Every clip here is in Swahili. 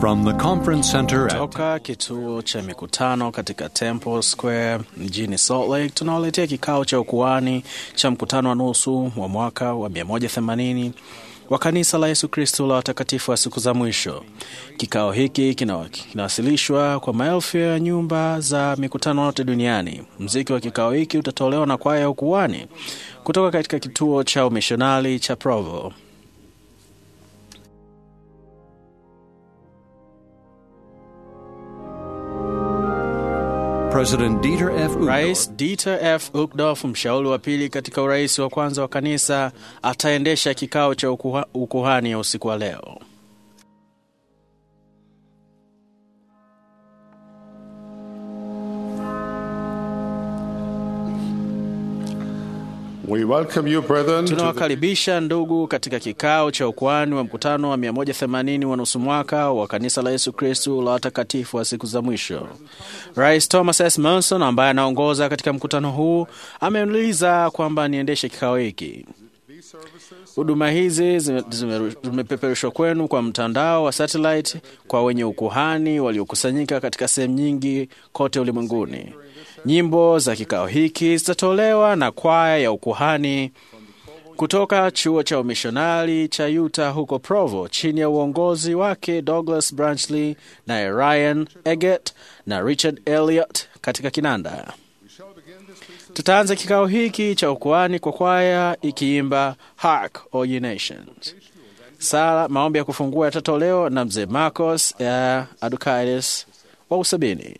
From the conference center at Toka kituo cha mikutano katika Temple Square mjini Salt Lake tunaoletea kikao cha ukuani cha mkutano wa nusu wa mwaka wa 180 wa kanisa la Yesu Kristo la watakatifu wa siku za mwisho. Kikao hiki kina- kinawasilishwa kwa maelfu ya nyumba za mikutano yote duniani. Mziki wa kikao hiki utatolewa na kwaya ya ukuani kutoka katika kituo cha umishonari cha Provo. President Dieter F. Uchtdorf Rais Dieter F. Uchtdorf, mshauri wa pili katika urais wa kwanza wa kanisa, ataendesha kikao cha ukuha, ukuhani ya usiku wa leo. We welcome you, brethren, to the Tunawakaribisha ndugu katika kikao cha ukuhani wa mkutano wa 180 wa nusu mwaka wa kanisa la Yesu Kristu la watakatifu wa siku za mwisho. Rais Thomas S. Monson ambaye anaongoza katika mkutano huu ameuliza kwamba niendeshe kikao hiki. Huduma hizi zime- zime- zimepeperushwa kwenu kwa mtandao wa satellite kwa wenye ukuhani waliokusanyika katika sehemu nyingi kote ulimwenguni. Nyimbo za kikao hiki zitatolewa na kwaya ya ukuhani kutoka chuo cha umishonari cha Utah huko Provo chini ya uongozi wake Douglas Branchley na Ryan Eggett na Richard Elliot katika kinanda. Tutaanza kikao hiki cha ukuhani kwa kwaya ikiimba Hark O Ye Nations. Sala maombi ya kufungua yatatolewa na mzee Marcos ya Adukaitis wa Usabini.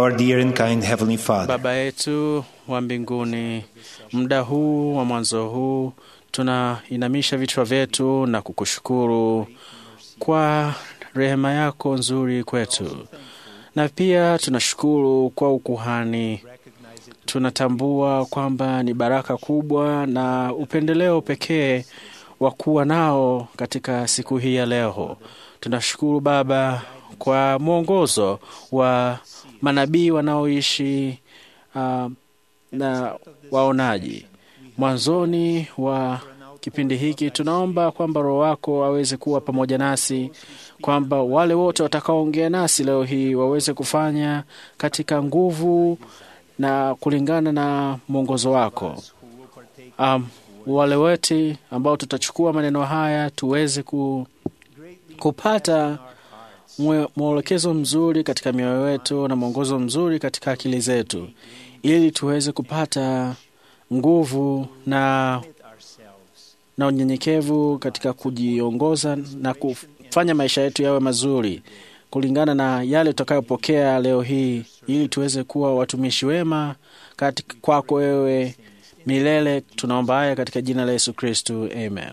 Our dear and kind Heavenly Father, Baba yetu wa mbinguni, muda huu wa mwanzo huu tunainamisha vichwa vyetu na kukushukuru kwa rehema yako nzuri kwetu, na pia tunashukuru kwa ukuhani. Tunatambua kwamba ni baraka kubwa na upendeleo pekee wa kuwa nao katika siku hii ya leo. Tunashukuru Baba kwa mwongozo wa manabii wanaoishi uh, na waonaji. Mwanzoni wa kipindi hiki tunaomba kwamba Roho wako aweze kuwa pamoja nasi, kwamba wale wote watakaoongea nasi leo hii waweze kufanya katika nguvu na kulingana na mwongozo wako. Um, wale wote ambao tutachukua maneno haya tuweze ku, kupata mwe- mwelekezo mzuri katika mioyo yetu na mwongozo mzuri katika akili zetu, ili tuweze kupata nguvu na na unyenyekevu katika kujiongoza na kufanya maisha yetu yawe mazuri kulingana na yale tutakayopokea leo hii, ili tuweze kuwa watumishi wema katika kwako wewe milele. Tunaomba haya katika jina la Yesu Kristu, amen.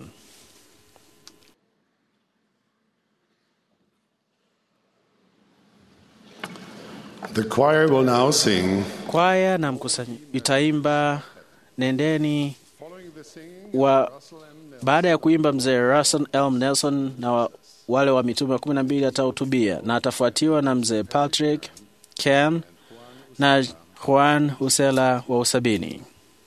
The choir will now sing. Kwaya na mkusanyi itaimba nendeni wa baada ya kuimba mzee Russell Elm Nelson na wa, wale wa mitume wa kumi na mbili atahutubia na atafuatiwa na mzee Patrick Ken na Juan Usela wa usabini.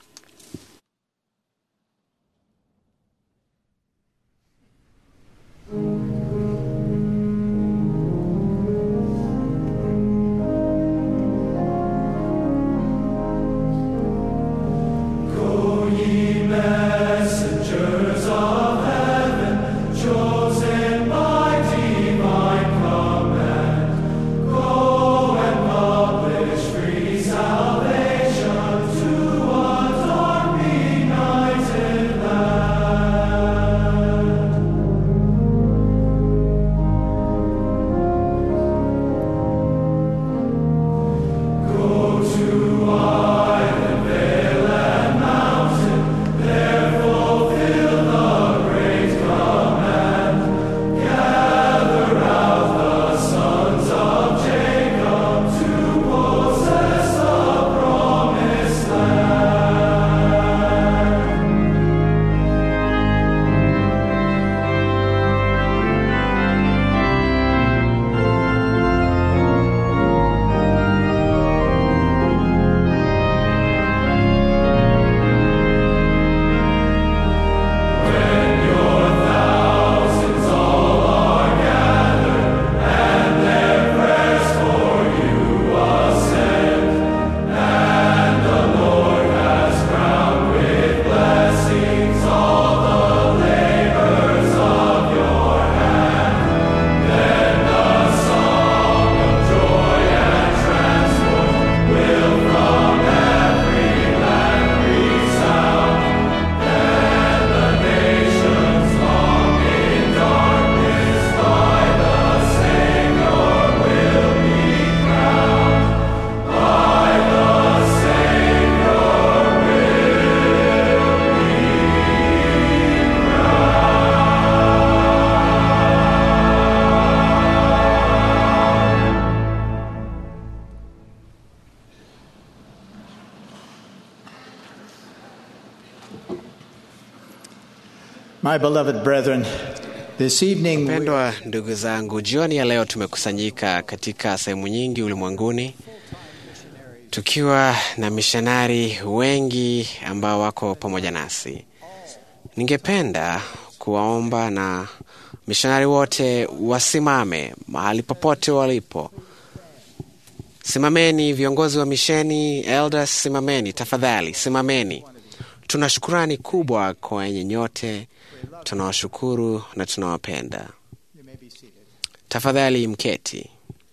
My beloved brethren, this evening we Pendwa ndugu zangu, jioni ya leo tumekusanyika katika sehemu nyingi ulimwenguni tukiwa na mishonari wengi ambao wako pamoja nasi. Ningependa kuwaomba na mishonari wote wasimame mahali popote walipo. Simameni, viongozi wa misheni, elders, simameni tafadhali, simameni. Tuna shukurani kubwa kwa wenye nyote, tunawashukuru na tunawapenda. Tafadhali mketi.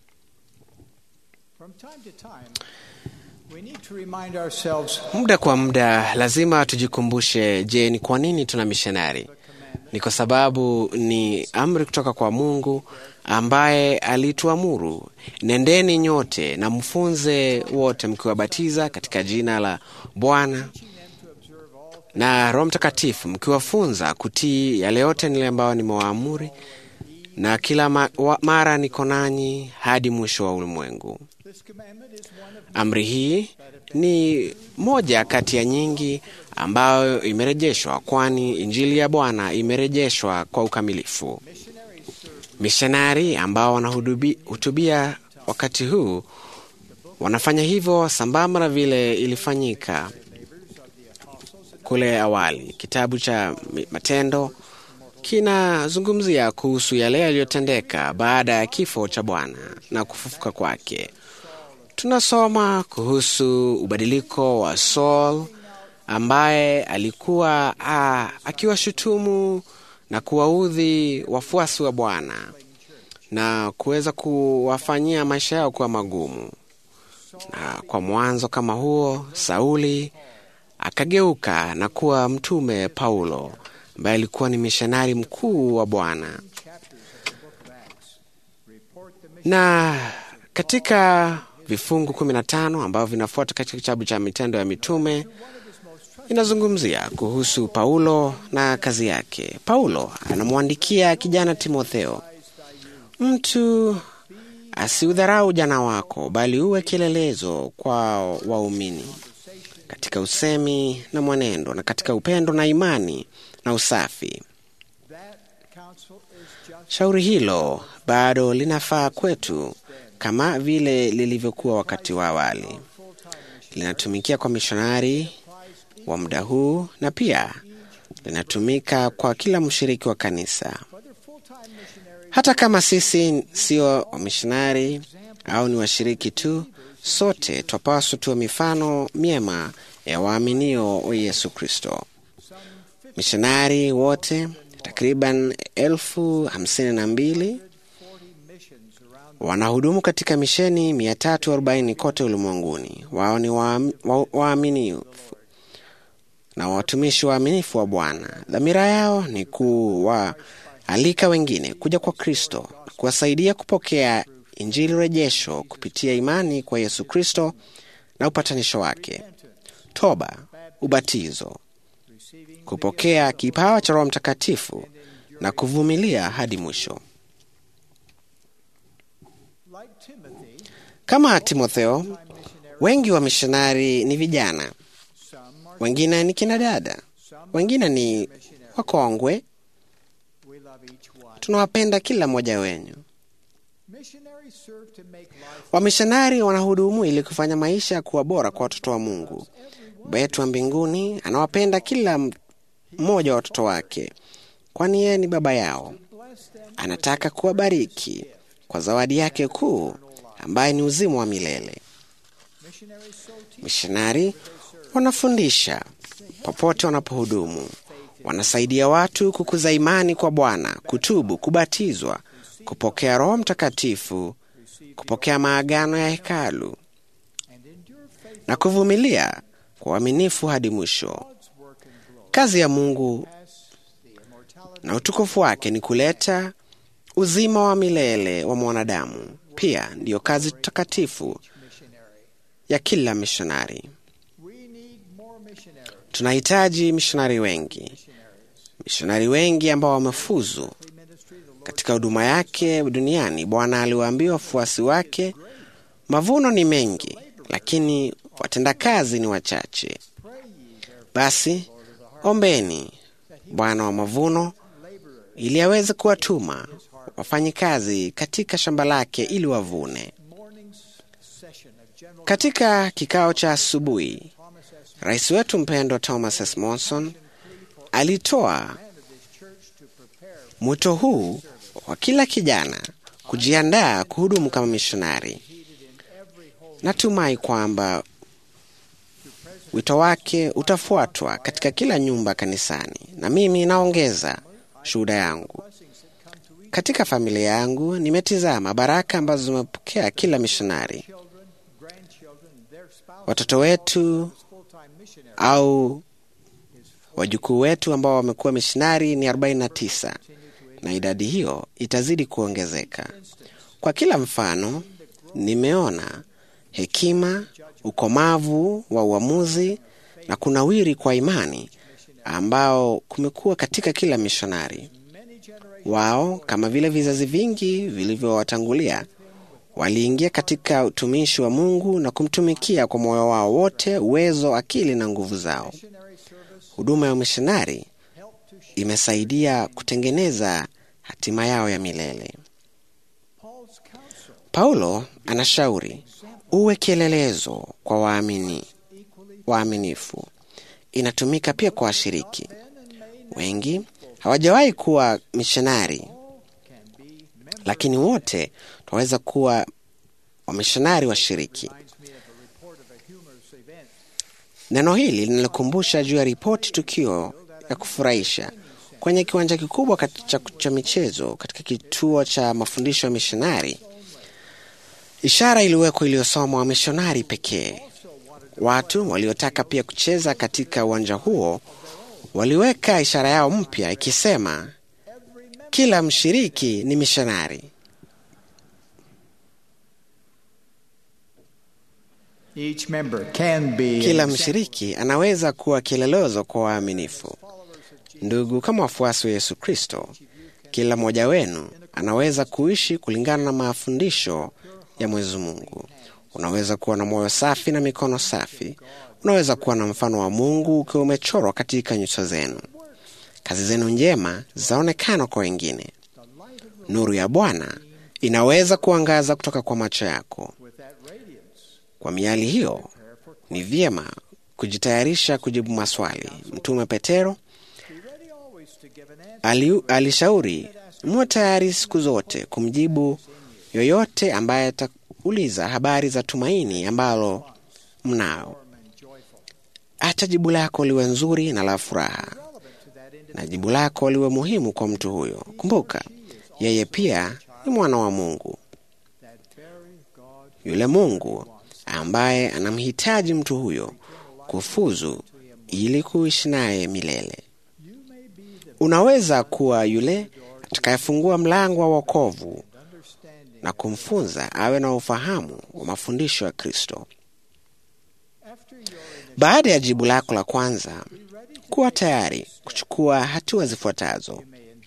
from time to time we need to remind ourselves Muda kwa muda lazima tujikumbushe, je, ni kwa nini tuna mishonari? ni kwa sababu ni amri kutoka kwa Mungu ambaye alituamuru, nendeni nyote na mfunze wote mkiwabatiza katika jina la Bwana na Roho Mtakatifu, mkiwafunza kutii yale yote nile ambayo nimewaamuri, na kila ma wa mara niko nanyi hadi mwisho wa ulimwengu. Amri hii ni moja kati ya nyingi ambayo imerejeshwa, kwani injili ya Bwana imerejeshwa kwa ukamilifu. Mishonari ambao wanahutubia wakati huu wanafanya hivyo sambamba na vile ilifanyika kule awali. Kitabu cha Matendo kinazungumzia kuhusu yale yaliyotendeka baada ya kifo cha Bwana na kufufuka kwake. Tunasoma kuhusu ubadiliko wa Saul ambaye alikuwa akiwashutumu na kuwaudhi wafuasi wa Bwana na kuweza kuwafanyia maisha yao kuwa magumu. Na kwa mwanzo kama huo, Sauli akageuka na kuwa mtume Paulo ambaye alikuwa ni mishonari mkuu wa Bwana. Na katika vifungu kumi na tano ambavyo vinafuata katika kitabu cha Mitendo ya Mitume inazungumzia kuhusu Paulo na kazi yake. Paulo anamwandikia kijana Timotheo, mtu asiudharau ujana wako, bali uwe kielelezo kwa waumini katika usemi na mwenendo na katika upendo na imani na usafi. Shauri hilo bado linafaa kwetu kama vile lilivyokuwa wakati wa awali. Linatumikia kwa mishonari wa muda huu na pia linatumika kwa kila mshiriki wa kanisa. Hata kama sisi sio wamishonari au ni washiriki tu, sote twapaswa tuwe mifano myema ya waaminio wa Yesu Kristo. Mishonari wote takriban elfu hamsini na mbili wanahudumu katika misheni 340 kote ulimwenguni. Wao ni waaminifu na watumishi waaminifu wa Bwana. Dhamira yao ni kuwaalika wengine kuja kwa Kristo na kuwasaidia kupokea injili rejesho kupitia imani kwa Yesu Kristo na upatanisho wake, toba, ubatizo, kupokea kipawa cha Roho Mtakatifu na kuvumilia hadi mwisho. Kama Timotheo, wengi wa mishonari ni vijana, wengine ni kina dada, wengine ni wakongwe. Tunawapenda kila mmoja wenyu. Wamishonari wanahudumu ili kufanya maisha kuwa bora kwa watoto wa Mungu. Baba yetu wa mbinguni anawapenda kila mmoja wa watoto wake, kwani yeye ni baba yao. Anataka kuwabariki kwa zawadi yake kuu ambaye ni uzima wa milele. Mishonari wanafundisha popote wanapohudumu, wanasaidia watu kukuza imani kwa Bwana, kutubu, kubatizwa, kupokea Roho Mtakatifu, kupokea maagano ya hekalu na kuvumilia kwa uaminifu hadi mwisho. Kazi ya Mungu na utukufu wake ni kuleta uzima wa milele wa mwanadamu. Pia ndiyo kazi takatifu ya kila mishonari. Tunahitaji mishonari wengi, mishonari wengi ambao wamefuzu katika huduma yake duniani. Bwana aliwaambia wafuasi wake, mavuno ni mengi, lakini watendakazi ni wachache. Basi ombeni Bwana wa mavuno ili aweze kuwatuma wafanyikazi katika shamba lake ili wavune. Katika kikao cha asubuhi, rais wetu mpendwa Thomas S. Monson alitoa mwito huu wa kila kijana kujiandaa kuhudumu kama mishonari. Natumai kwamba wito wake utafuatwa katika kila nyumba kanisani, na mimi naongeza shuhuda yangu. Katika familia yangu nimetizama baraka ambazo zimepokea kila mishonari. Watoto wetu au Wajukuu wetu ambao wamekuwa mishonari ni 49 na idadi hiyo itazidi kuongezeka. Kwa kila mfano, nimeona hekima, ukomavu wa uamuzi na kunawiri kwa imani ambao kumekuwa katika kila mishonari wao. Kama vile vizazi vingi vilivyowatangulia, waliingia katika utumishi wa Mungu na kumtumikia kwa moyo wao wote, uwezo, akili na nguvu zao. Huduma ya umishonari imesaidia kutengeneza hatima yao ya milele. Paulo anashauri uwe kielelezo kwa waamini waaminifu. Inatumika pia kwa washiriki wengi. Hawajawahi kuwa mishonari, lakini wote tunaweza kuwa wamishonari washiriki. Neno hili linalikumbusha juu ya ripoti tukio ya kufurahisha kwenye kiwanja kikubwa kat- cha, cha michezo katika kituo cha mafundisho ya mishonari. Ishara iliwekwa iliyosomwa wamishonari pekee. Watu waliotaka pia kucheza katika uwanja huo waliweka ishara yao mpya ikisema, kila mshiriki ni mishonari. Each member can be Kila an mshiriki anaweza kuwa kielelezo kwa waaminifu. Ndugu, kama wafuasi wa Yesu Kristo, kila mmoja wenu anaweza kuishi kulingana na mafundisho ya Mwenyezi Mungu. Unaweza kuwa na moyo safi na mikono safi. Unaweza kuwa na mfano wa Mungu ukiwa umechorwa katika nyuso zenu. Kazi zenu njema zitaonekana kwa wengine. Nuru ya Bwana inaweza kuangaza kutoka kwa macho yako. Kwa miali hiyo, ni vyema kujitayarisha kujibu maswali. Mtume Petero ali, alishauri muwe tayari siku zote kumjibu yoyote ambaye atauliza habari za tumaini ambalo mnao. Acha jibu lako liwe nzuri na la furaha, na jibu lako liwe muhimu kwa mtu huyo. Kumbuka, yeye pia ni mwana wa Mungu, yule Mungu ambaye anamhitaji mtu huyo kufuzu ili kuishi naye milele. Unaweza kuwa yule atakayefungua mlango wa wokovu na kumfunza awe na ufahamu wa mafundisho ya Kristo. Baada ya jibu lako la kwanza, kuwa tayari kuchukua hatua zifuatazo.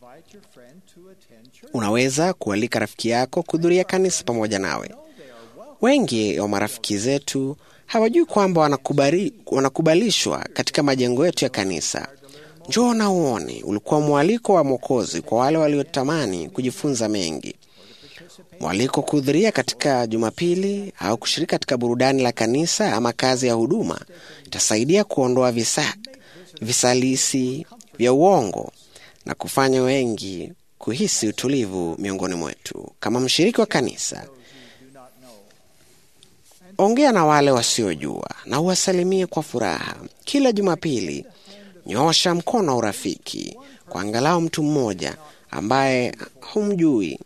Unaweza kualika rafiki yako kuhudhuria kanisa pamoja nawe. Wengi wa marafiki zetu hawajui kwamba wanakubali, wanakubalishwa katika majengo yetu ya kanisa. Njoo na uone, ulikuwa mwaliko wa Mwokozi kwa wale waliotamani kujifunza mengi. Mwaliko kuhudhuria katika Jumapili au kushiriki katika burudani la kanisa ama kazi ya huduma itasaidia kuondoa visa, visalisi vya uongo na kufanya wengi kuhisi utulivu miongoni mwetu. Kama mshiriki wa kanisa, ongea na wale wasiojua na uwasalimie kwa furaha. Kila Jumapili nyoosha mkono wa urafiki kwa angalau mtu mmoja ambaye humjui.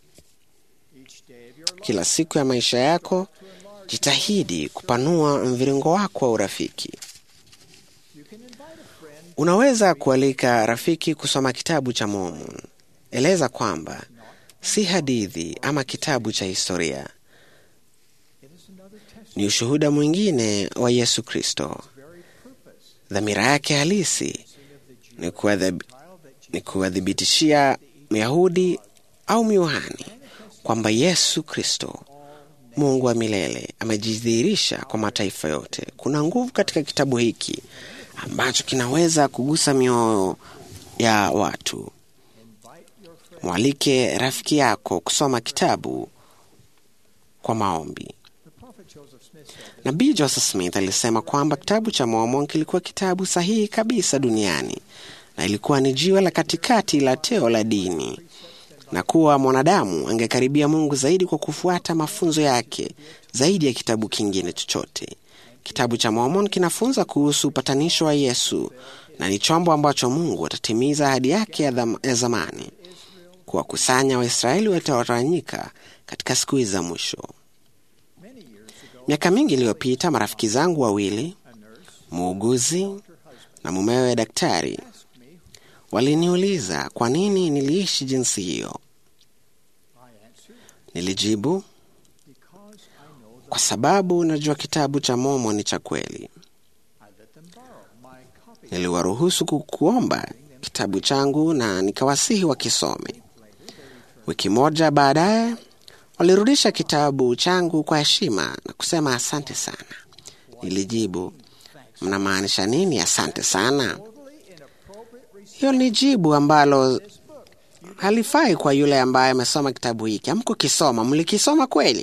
Kila siku ya maisha yako jitahidi kupanua mviringo wako wa urafiki. Unaweza kualika rafiki kusoma kitabu cha Mormon. Eleza kwamba si hadithi ama kitabu cha historia, ni ushuhuda mwingine wa Yesu Kristo. Dhamira yake halisi ni kuwadhib- ni kuwathibitishia Myahudi au Myuhani kwamba Yesu Kristo Mungu wa milele amejidhihirisha kwa mataifa yote. Kuna nguvu katika kitabu hiki ambacho kinaweza kugusa mioyo ya watu. Mwalike rafiki yako kusoma kitabu kwa maombi. Nabii Joseph Smith alisema kwamba kitabu cha Mormon kilikuwa kitabu sahihi kabisa duniani na ilikuwa ni jiwe la katikati la teo la dini, na kuwa mwanadamu angekaribia Mungu zaidi kwa kufuata mafunzo yake zaidi ya kitabu kingine chochote. Kitabu cha Mormon kinafunza kuhusu upatanisho wa Yesu na ni chombo ambacho Mungu atatimiza ahadi yake ya, dham- ya zamani kuwakusanya Waisraeli wataotawanyika katika siku hizi za mwisho. Miaka mingi iliyopita, marafiki zangu wawili, muuguzi na mumewe daktari waliniuliza kwa nini niliishi jinsi hiyo. Nilijibu, kwa sababu najua kitabu cha Mormon ni cha kweli. Niliwaruhusu kukuomba kitabu changu na nikawasihi wakisome. Wiki moja baadaye walirudisha kitabu changu kwa heshima na kusema asante sana. Nilijibu, mnamaanisha nini asante sana? Hiyo ni jibu ambalo halifai kwa yule ambaye amesoma kitabu hiki. Hamkukisoma, mlikisoma kweli?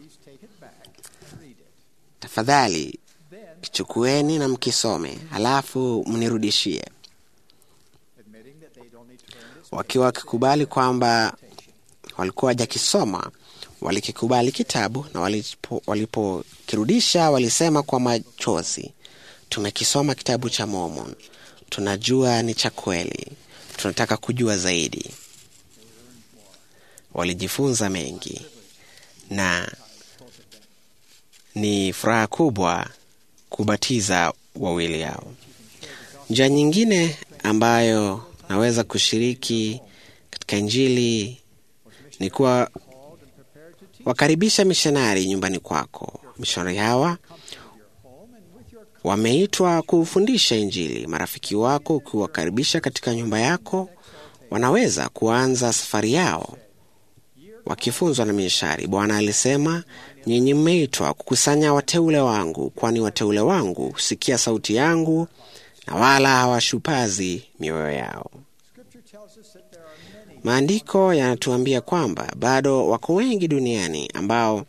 Tafadhali kichukueni na mkisome, halafu mnirudishie. Wakiwa wakikubali kwamba walikuwa wajakisoma, walikikubali kitabu na walipo- walipokirudisha walisema kwa machozi, tumekisoma kitabu cha Mormon, tunajua ni cha kweli, tunataka kujua zaidi. Walijifunza mengi na ni furaha kubwa kubatiza wawili hao. Njia nyingine ambayo naweza kushiriki katika Injili ni kuwa wakaribisha mishonari nyumbani kwako. Mishonari hawa wameitwa kufundisha Injili. Marafiki wako ukiwakaribisha katika nyumba yako, wanaweza kuanza safari yao wakifunzwa na mishari. Bwana alisema, nyinyi mmeitwa kukusanya wateule wangu, kwani wateule wangu husikia sauti yangu na wala hawashupazi mioyo yao. Maandiko yanatuambia kwamba bado wako wengi duniani ambao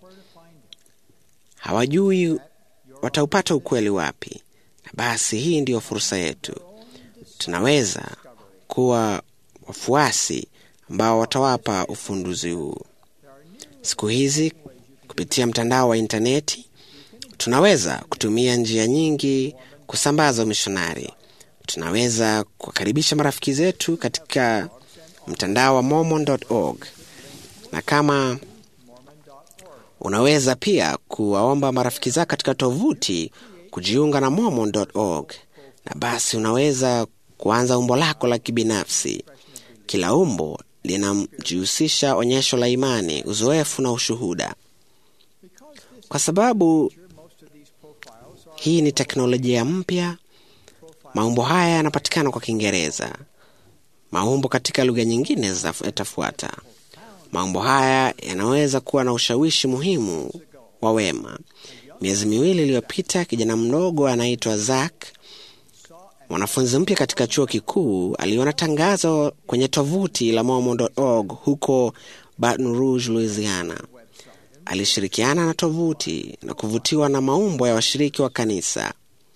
hawajui wataupata ukweli wapi, na basi hii ndiyo fursa yetu. Tunaweza kuwa wafuasi ambao watawapa ufunduzi huu. Siku hizi kupitia mtandao wa intaneti tunaweza kutumia njia nyingi kusambaza umishonari. Tunaweza kuwakaribisha marafiki zetu katika mtandao wa mormon.org, na kama unaweza pia kuwaomba marafiki zako katika tovuti kujiunga na mormon.org, na basi unaweza kuanza umbo lako la kibinafsi. Kila umbo linamjihusisha onyesho la imani, uzoefu na ushuhuda. Kwa sababu hii ni teknolojia mpya, maumbo haya yanapatikana kwa Kiingereza. Maumbo katika lugha nyingine zitaf- yatafuata. Maumbo haya yanaweza kuwa na ushawishi muhimu wa wema. Miezi miwili iliyopita, kijana mdogo anaitwa Zak, mwanafunzi mpya katika chuo kikuu, aliona tangazo kwenye tovuti la mormon.org huko Baton Rouge, Louisiana. Alishirikiana na tovuti na kuvutiwa na maumbo ya washiriki wa kanisa.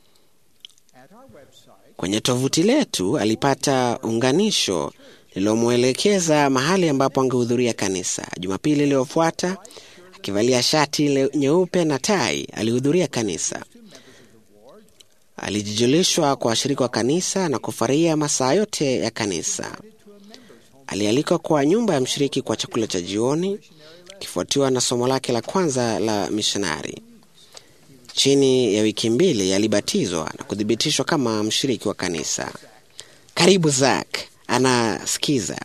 Kwenye tovuti letu alipata unganisho lililomwelekeza mahali ambapo angehudhuria kanisa. Jumapili iliyofuata, akivalia shati le- nyeupe na tai, alihudhuria kanisa. Alijijulishwa kwa washiriki wa kanisa na kufurahia masaa yote ya kanisa. Alialikwa kwa nyumba ya mshiriki kwa chakula cha jioni, kifuatiwa na somo lake la kwanza la mishonari. Chini ya wiki mbili alibatizwa na kuthibitishwa kama mshiriki wa kanisa. Karibu Zak, anasikiza.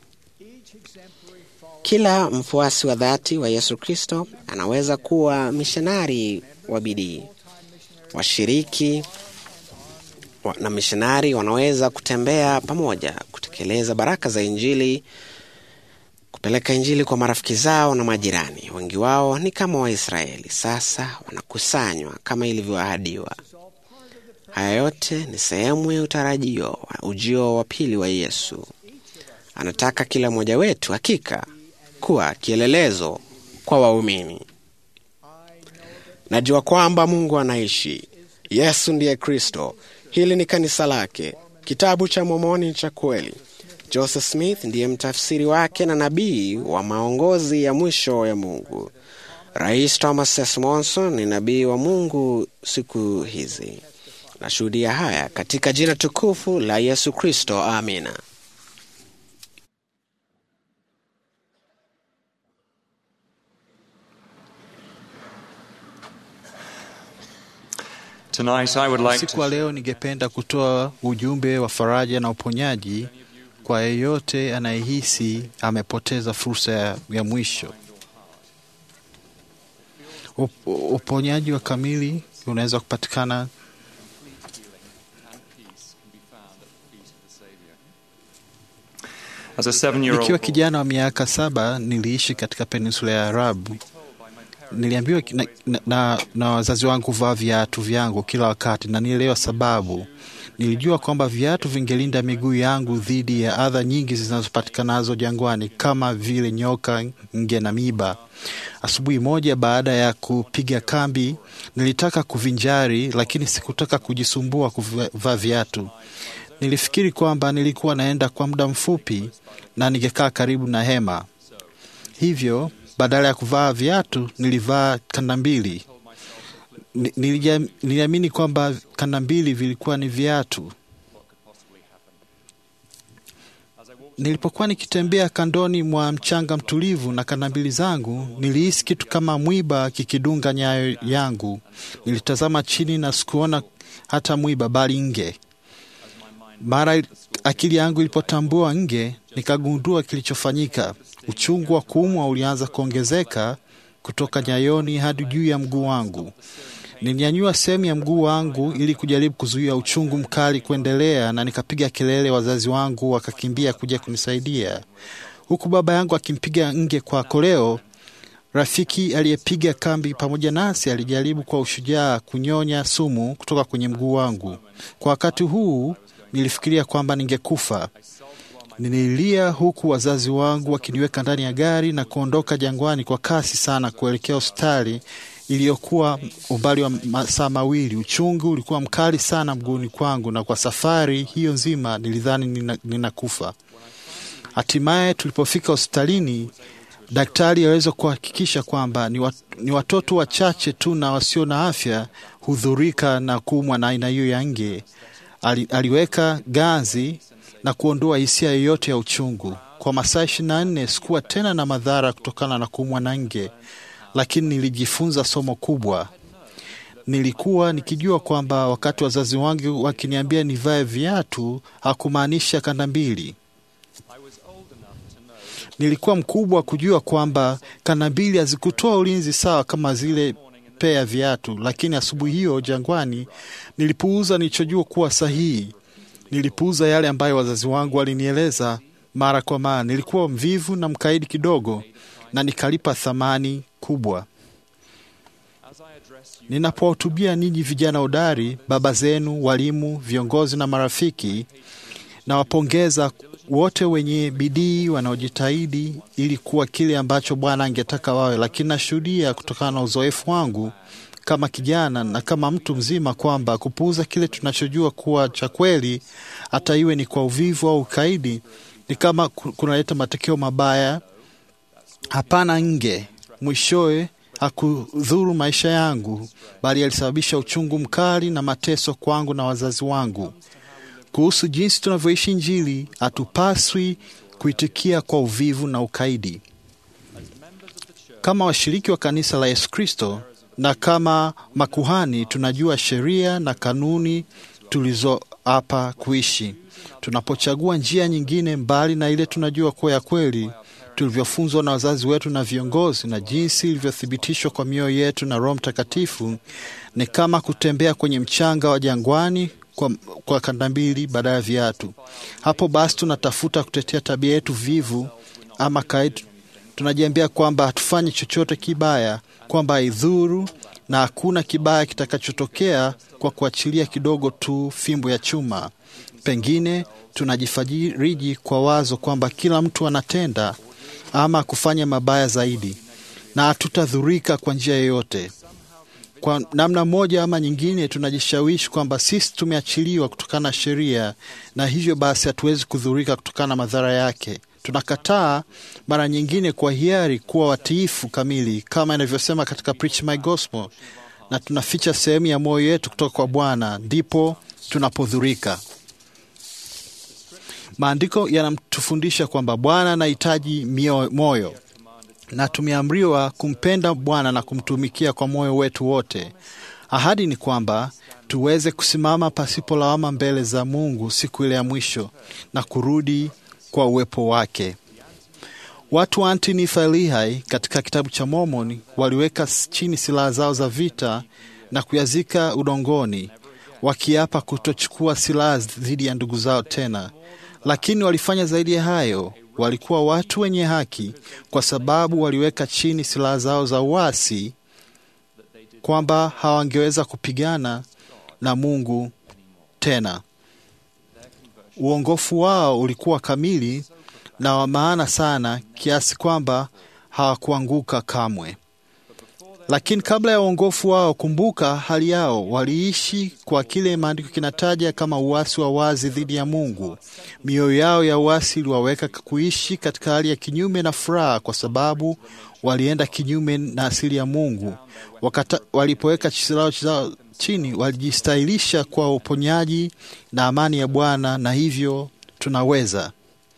Kila mfuasi wa dhati wa Yesu Kristo anaweza kuwa mishonari wa bidii. Washiriki wa- na mishonari wanaweza kutembea pamoja, kutekeleza baraka za Injili, kupeleka Injili kwa marafiki zao na majirani. Wengi wao ni kama Waisraeli, sasa wanakusanywa kama ilivyoahadiwa. Haya yote ni sehemu ya utarajio wa ujio wa pili wa Yesu. Anataka kila mmoja wetu hakika kuwa kielelezo kwa waumini. Najua kwamba Mungu anaishi. Yesu ndiye Kristo. Hili ni kanisa lake. Kitabu cha Mormoni ni cha kweli. Joseph Smith ndiye mtafsiri wake na nabii wa maongozi ya mwisho ya Mungu. Rais Thomas S. Monson ni nabii wa Mungu siku hizi. Nashuhudia haya katika jina tukufu la Yesu Kristo. Amina. Tonight, I would like Usiku wa to leo ningependa kutoa ujumbe wa faraja na uponyaji kwa yeyote anayehisi amepoteza fursa ya, ya mwisho. Up, uponyaji wa kamili unaweza kupatikana as a seven-year-old Nikiwa boy, kijana wa miaka saba niliishi katika peninsula ya Arabu. Niliambiwa na, na, na, na wazazi wangu kuvaa viatu vyangu kila wakati, na nielewa sababu. Nilijua kwamba viatu vingelinda miguu yangu dhidi ya adha nyingi zinazopatikanazo jangwani kama vile nyoka, nge na miba. Asubuhi moja baada ya kupiga kambi, nilitaka kuvinjari, lakini sikutaka kujisumbua kuvaa viatu. Nilifikiri kwamba nilikuwa naenda kwa muda mfupi na ningekaa karibu na hema. Hivyo badala ya kuvaa viatu nilivaa kanda mbili. Ni- nilijam- Niliamini kwamba kanda mbili vilikuwa ni viatu. Nilipokuwa nikitembea kandoni mwa mchanga mtulivu na kanda mbili zangu, nilihisi kitu kama mwiba kikidunga nyayo yangu. Nilitazama chini na sikuona hata mwiba, bali nge. Mara akili yangu ilipotambua nge, nikagundua kilichofanyika. Uchungu wa kuumwa ulianza kuongezeka kutoka nyayoni hadi juu ya mguu wangu. Nilinyanyua sehemu ya mguu wangu ili kujaribu kuzuia uchungu mkali kuendelea, na nikapiga kelele. Wazazi wangu wakakimbia kuja kunisaidia, huku baba yangu akimpiga nge kwa koleo. Rafiki aliyepiga kambi pamoja nasi alijaribu kwa ushujaa kunyonya sumu kutoka kwenye mguu wangu. Kwa wakati huu nilifikiria kwamba ningekufa. Nililia huku wazazi wangu wakiniweka ndani ya gari na kuondoka jangwani kwa kasi sana kuelekea hospitali iliyokuwa umbali wa masaa mawili. Uchungu ulikuwa mkali sana mguuni kwangu, na kwa safari hiyo nzima nilidhani nina- ninakufa. Hatimaye tulipofika hospitalini, daktari aliweza kuhakikisha kwamba ni, wat, ni watoto wachache tu na wasio na afya hudhurika na kuumwa na aina hiyo ya nge. Ali, aliweka ganzi na kuondoa hisia yoyote ya uchungu. Kwa masaa ishirini na nne sikuwa tena na madhara kutokana na kuumwa na nge, lakini nilijifunza somo kubwa. Nilikuwa nikijua kwamba wakati wazazi wangu wakiniambia nivae viatu hakumaanisha kanda mbili. Nilikuwa mkubwa kujua kwamba kanda mbili hazikutoa ulinzi sawa kama zile pea viatu, lakini asubuhi hiyo jangwani nilipuuza nilichojua kuwa sahihi. Nilipuuza yale ambayo wazazi wangu walinieleza mara kwa mara. Nilikuwa mvivu na mkaidi kidogo, na nikalipa thamani kubwa. Ninapowahutubia ninyi vijana hodari, baba zenu, walimu, viongozi na marafiki, nawapongeza wote wenye bidii wanaojitahidi ili kuwa kile ambacho Bwana angetaka wawe, lakini nashuhudia kutokana na uzoefu wangu kama kijana na kama mtu mzima kwamba kupuuza kile tunachojua kuwa cha kweli, hata iwe ni kwa uvivu au ukaidi, ni kama ku- kunaleta matokeo mabaya. Hapana, nge mwishowe hakudhuru maisha yangu, bali alisababisha uchungu mkali na mateso kwangu na wazazi wangu. Kuhusu jinsi tunavyoishi Injili, hatupaswi kuitikia kwa uvivu na ukaidi. Kama washiriki wa kanisa la Yesu Kristo na kama makuhani, tunajua sheria na kanuni tulizoapa kuishi. Tunapochagua njia nyingine mbali na ile tunajua kuwa ya kweli, tulivyofunzwa na wazazi wetu na viongozi, na jinsi ilivyothibitishwa kwa mioyo yetu na Roho Mtakatifu, ni kama kutembea kwenye mchanga wa jangwani kwa, kwa kanda mbili badala ya viatu. Hapo basi tunatafuta kutetea tabia yetu vivu ama kaidi. Tunajiambia kwamba hatufanyi chochote kibaya, kwamba haidhuru na hakuna kibaya kitakachotokea kwa kuachilia kidogo tu fimbo ya chuma. Pengine tunajifajiriji kwa wazo kwamba kila mtu anatenda ama kufanya mabaya zaidi, na hatutadhurika kwa njia yoyote. Kwa namna moja ama nyingine, tunajishawishi kwamba sisi tumeachiliwa kutokana na sheria, na hivyo basi hatuwezi kudhurika kutokana na madhara yake. Tunakataa mara nyingine kwa hiari kuwa watiifu kamili kama inavyosema katika Preach My Gospel, na tunaficha sehemu ya moyo yetu kutoka kwa Bwana, ndipo tunapodhurika. Maandiko yanatufundisha kwamba Bwana anahitaji mio- moyo na tumeamriwa kumpenda Bwana na kumtumikia kwa moyo wetu wote. Ahadi ni kwamba tuweze kusimama pasipo lawama mbele za Mungu siku ile ya mwisho na kurudi kwa uwepo wake. Watu wa Antifa Lehi katika kitabu cha Mormoni waliweka chini silaha zao za vita na kuyazika udongoni, wakiapa kutochukua silaha dhidi ya ndugu zao tena. Lakini walifanya zaidi ya hayo. Walikuwa watu wenye haki kwa sababu waliweka chini silaha zao za uasi, kwamba hawangeweza kupigana na Mungu tena. Uongofu wao ulikuwa kamili na wa maana sana kiasi kwamba hawakuanguka kamwe. Lakini kabla ya uongofu wao, kumbuka hali yao, waliishi kwa kile maandiko kinataja kama uasi wa wazi dhidi ya Mungu. Mioyo yao ya uasi iliwaweka kuishi katika hali ya kinyume na furaha, kwa sababu walienda kinyume na asili ya Mungu. Wakata, walipoweka silaha zao chini, walijistahilisha kwa uponyaji na amani ya Bwana, na hivyo tunaweza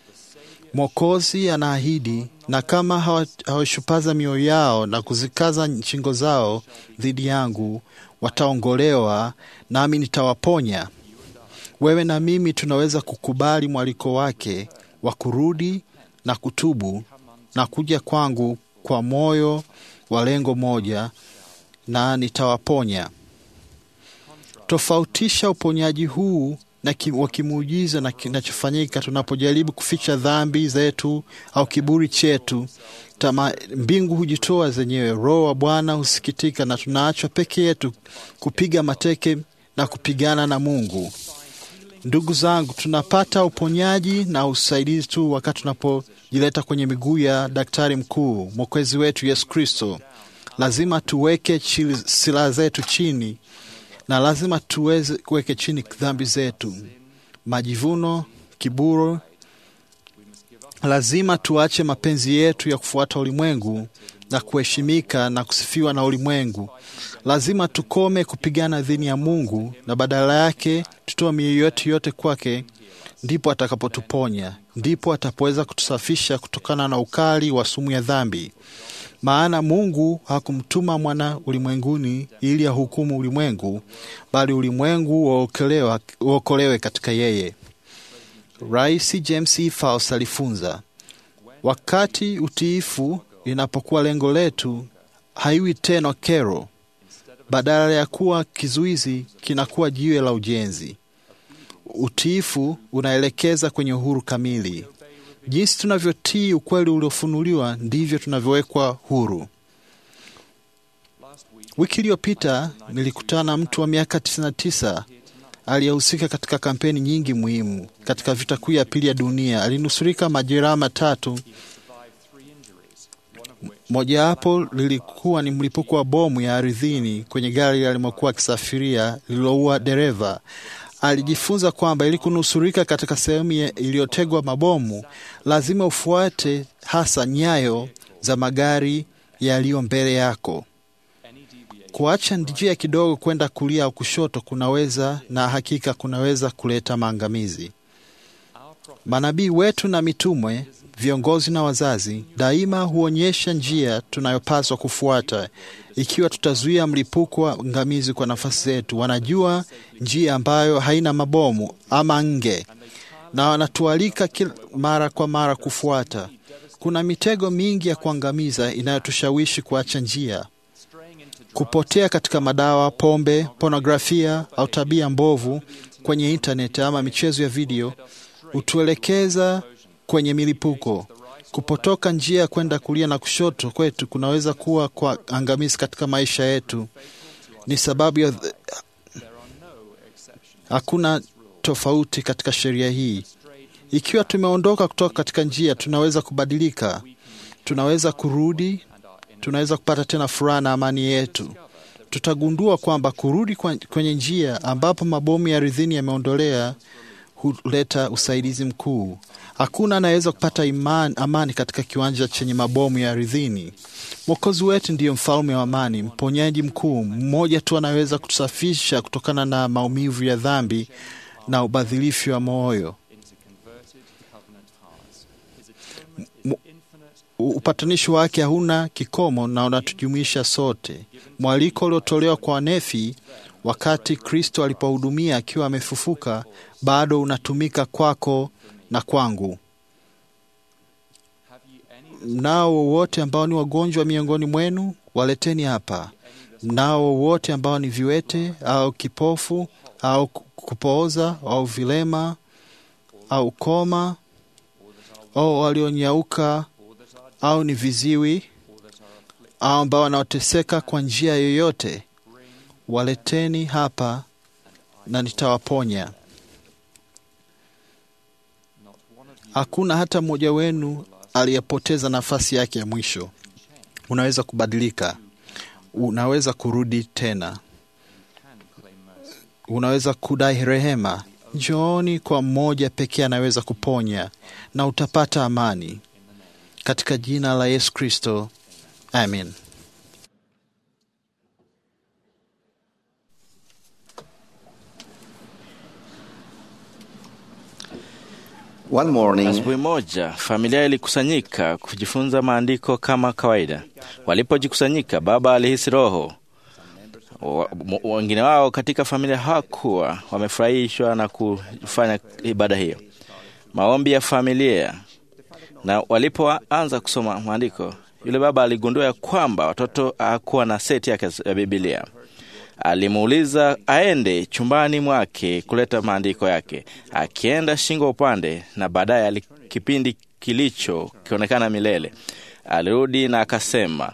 Mwokozi anaahidi, na kama hawashupaza mioyo yao na kuzikaza shingo zao dhidi yangu, wataongolewa nami nitawaponya. Wewe na mimi tunaweza kukubali mwaliko wake wa kurudi na kutubu na kuja kwangu kwa moyo wa lengo moja, na nitawaponya. Tofautisha uponyaji huu na wa kimuujiza na kinachofanyika tunapojaribu kuficha dhambi zetu au kiburi chetu. Tama, mbingu hujitoa zenyewe, Roho wa Bwana husikitika, na tunaachwa peke yetu kupiga mateke na kupigana na Mungu. Ndugu zangu, tunapata uponyaji na usaidizi tu wakati tunapojileta kwenye miguu ya daktari mkuu, mwokozi wetu Yesu Kristo. Lazima tuweke silaha zetu chini na lazima tuweze kuweke chini dhambi zetu, majivuno, kiburi. Lazima tuache mapenzi yetu ya kufuata ulimwengu na kuheshimika na kusifiwa na ulimwengu. Lazima tukome kupigana dhidi ya Mungu na badala yake tutoe mioyo yetu yote kwake, ndipo atakapotuponya, ndipo atapoweza kutusafisha kutokana na ukali wa sumu ya dhambi. Maana Mungu hakumtuma mwana ulimwenguni ili ahukumu ulimwengu, bali ulimwengu uokolewe katika yeye. Rais James E. Faust alifunza, wakati utiifu inapokuwa lengo letu, haiwi tena kero. Badala ya kuwa kizuizi, kinakuwa jiwe la ujenzi. Utiifu unaelekeza kwenye uhuru kamili. Jinsi tunavyotii ukweli uliofunuliwa ndivyo tunavyowekwa huru. Wiki iliyopita nilikutana na mtu wa miaka 99 aliyehusika katika kampeni nyingi muhimu katika vita kuu ya pili ya dunia. Alinusurika majeraha matatu, mojawapo lilikuwa ni mlipuko wa bomu ya ardhini kwenye gari alimokuwa akisafiria lililoua dereva. Alijifunza kwamba ili kunusurika katika sehemu iliyotegwa mabomu lazima ufuate hasa nyayo za magari yaliyo mbele yako. Kuacha njia kidogo kwenda kulia au kushoto kunaweza na hakika kunaweza kuleta maangamizi. Manabii wetu na mitumwe, viongozi na wazazi daima huonyesha njia tunayopaswa kufuata ikiwa tutazuia mlipuko wa ngamizi kwa nafasi zetu. Wanajua njia ambayo haina mabomu ama nge, na wanatualika mara kwa mara kufuata. Kuna mitego mingi ya kuangamiza inayotushawishi kuacha njia, kupotea katika madawa, pombe, pornografia au tabia mbovu kwenye intaneti ama michezo ya video hutuelekeza kwenye milipuko. Kupotoka njia ya kwenda kulia na kushoto kwetu kunaweza kuwa kwa angamizi katika maisha yetu. Ni sababu ya hakuna tofauti katika sheria hii. Ikiwa tumeondoka kutoka katika njia, tunaweza kubadilika, tunaweza kurudi, tunaweza kupata tena furaha na amani yetu. Tutagundua kwamba kurudi kwenye njia ambapo mabomu ya ardhini yameondolea huleta usaidizi mkuu. Hakuna anayeweza kupata imani, amani katika kiwanja chenye mabomu ya ardhini. Mwokozi wetu ndiyo mfalme wa amani, mponyaji mkuu. Mmoja tu anaweza kutusafisha kutokana na maumivu ya dhambi na ubadhilifu wa moyo. Upatanishi wake hauna kikomo na unatujumuisha sote. Mwaliko uliotolewa kwa wanefi wakati Kristo alipohudumia akiwa amefufuka, bado unatumika kwako na kwangu. Mnao wowote ambao ni wagonjwa miongoni mwenu, waleteni hapa. Mnao wowote ambao ni viwete au kipofu au kupooza au vilema au koma au walionyauka au ni viziwi au ambao wanaoteseka kwa njia yoyote, waleteni hapa na nitawaponya. Hakuna hata mmoja wenu aliyepoteza nafasi yake ya mwisho. Unaweza kubadilika, unaweza kurudi tena, unaweza kudai rehema. Njooni kwa mmoja pekee anaweza kuponya, na utapata amani katika jina la Yesu Kristo, amen. One morning, Asubuhi moja familia ilikusanyika kujifunza maandiko kama kawaida. Walipojikusanyika, baba alihisi roho. Wa- m- Wengine wao katika familia hawakuwa wamefurahishwa na kufanya ibada hiyo, maombi ya familia. Na walipoanza kusoma maandiko, yule baba aligundua ya kwamba watoto hakuwa na seti yake ya Biblia. Alimuuliza aende chumbani mwake kuleta maandiko yake. Akienda shingo upande, na baadaye ali- kipindi kilicho kionekana milele. Alirudi na akasema,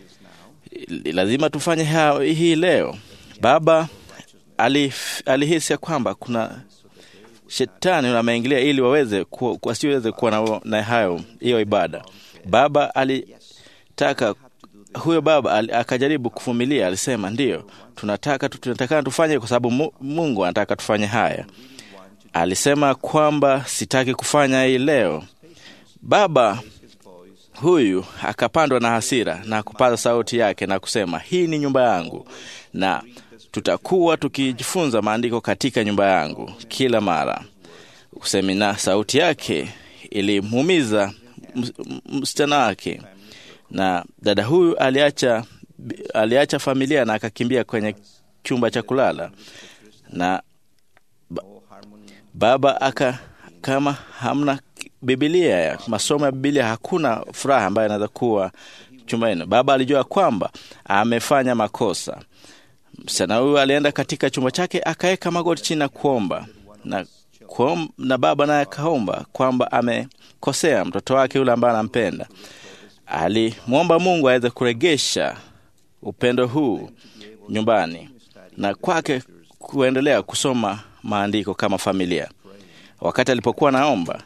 lazima tufanye ha- hii leo. Baba alif, alihisi ya kwamba kuna shetani ameingilia ili waweze ku- wasiweze kuwa na, na hayo hiyo ibada. Baba alitaka huyo baba ali- akajaribu kuvumilia, alisema ndiyo, tunataka tu- tunataka tufanye kwa sababu Mu- Mungu anataka tufanye haya. Alisema kwamba sitaki kufanya hii leo. Baba huyu akapandwa na hasira na kupaza sauti yake na kusema, hii ni nyumba yangu na tutakuwa tukijifunza maandiko katika nyumba yangu kila mara. Usemi na sauti yake ilimuumiza ms- m- msichana wake, na dada huyu aliacha aliacha familia na akakimbia kwenye chumba cha kulala na ba, baba aka kama hamna Biblia ya masomo ya Biblia, hakuna furaha ambayo inaweza kuwa chumbani. Baba alijua kwamba amefanya makosa. Msichana huyu alienda katika chumba chake akaweka magoti chini na kuomba na, kuom, na baba naye akaomba kwamba amekosea mtoto wake yule ambaye anampenda. Alimwomba Mungu aweze kuregesha upendo huu nyumbani na kwake kuendelea kusoma maandiko kama familia. Wakati alipokuwa naomba,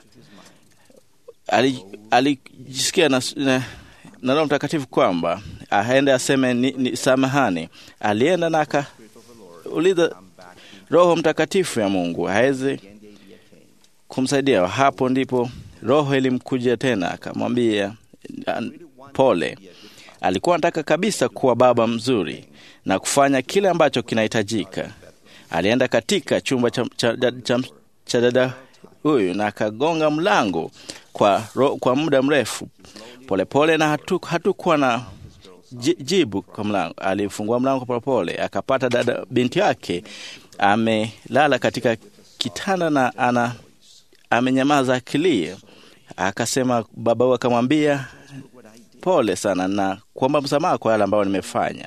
ali- alijisikia na, na, na Roho Mtakatifu kwamba aende aseme ni, ni samahani. Alienda na akauliza Roho Mtakatifu ya Mungu aweze kumsaidia. Hapo ndipo Roho ilimkujia tena, akamwambia "An- pole. Alikuwa anataka kabisa kuwa baba mzuri na kufanya kile ambacho kinahitajika. Alienda katika chumba cha, cha, cha, cha, cha dada huyu na akagonga mlango kwa, ro, kwa muda mrefu polepole pole, na hatu- hatukuwa na ji- jibu kwa mlango. Alifungua mlango polepole, akapata dada binti yake amelala katika kitanda na ana amenyamaza akilia. Akasema baba huyu akamwambia pole sana na kuomba msamaha kwa yale ambayo nimefanya.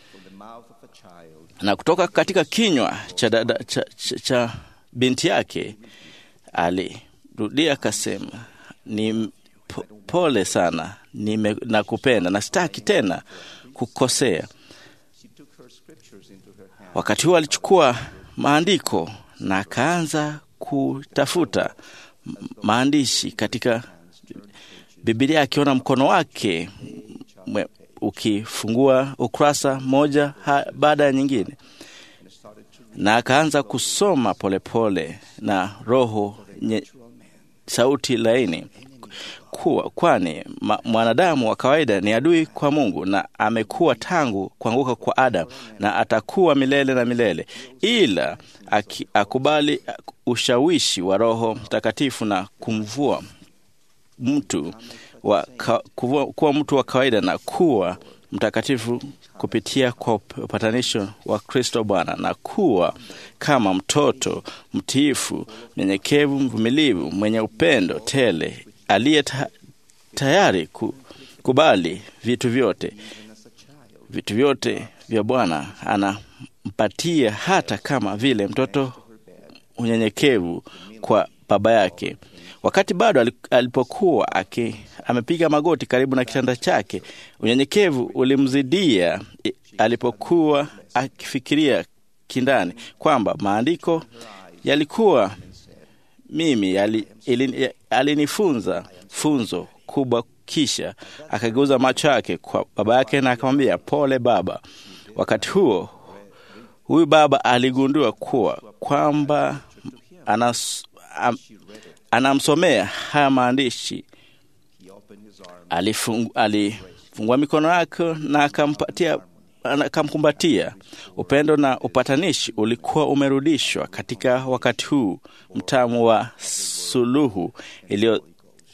Na kutoka katika kinywa cha, dada, cha, cha, cha binti yake alirudia akasema, ni po- pole sana nime, nakupenda na sitaki tena kukosea. Wakati huo alichukua maandiko na akaanza kutafuta m- maandishi katika Biblia, akiona mkono wake mwe- ukifungua ukurasa moja ha- baada ya nyingine, na akaanza kusoma polepole pole, na roho nye, sauti laini kuwa kwani ma, mwanadamu wa kawaida ni adui kwa Mungu na amekuwa tangu kuanguka kwa Adamu na atakuwa milele na milele, ila aki, akubali ushawishi wa Roho Mtakatifu na kumvua mtu wa ka, kuvua, kuwa mtu wa kawaida na kuwa mtakatifu kupitia kwa upatanisho wa Kristo Bwana na kuwa kama mtoto mtiifu, mnyenyekevu, mvumilivu, mwenye upendo tele, aliye ta tayari kukubali vitu vyote vitu vyote vya Bwana anampatia, hata kama vile mtoto unyenyekevu kwa baba yake. Wakati bado alipokuwa aki, amepiga magoti karibu na kitanda chake, unyenyekevu ulimzidia alipokuwa akifikiria kindani kwamba maandiko yalikuwa mimi yali, ili, alinifunza funzo kubwa. Kisha akageuza macho yake kwa baba yake na akamwambia, pole baba. Wakati huo huyu baba aligundua kuwa kwamba anas, am, anamsomea haya maandishi. Alifungua alifungua mikono yake na akampatia akamkumbatia. Upendo na upatanishi ulikuwa umerudishwa katika wakati huu mtamu wa suluhu iliyo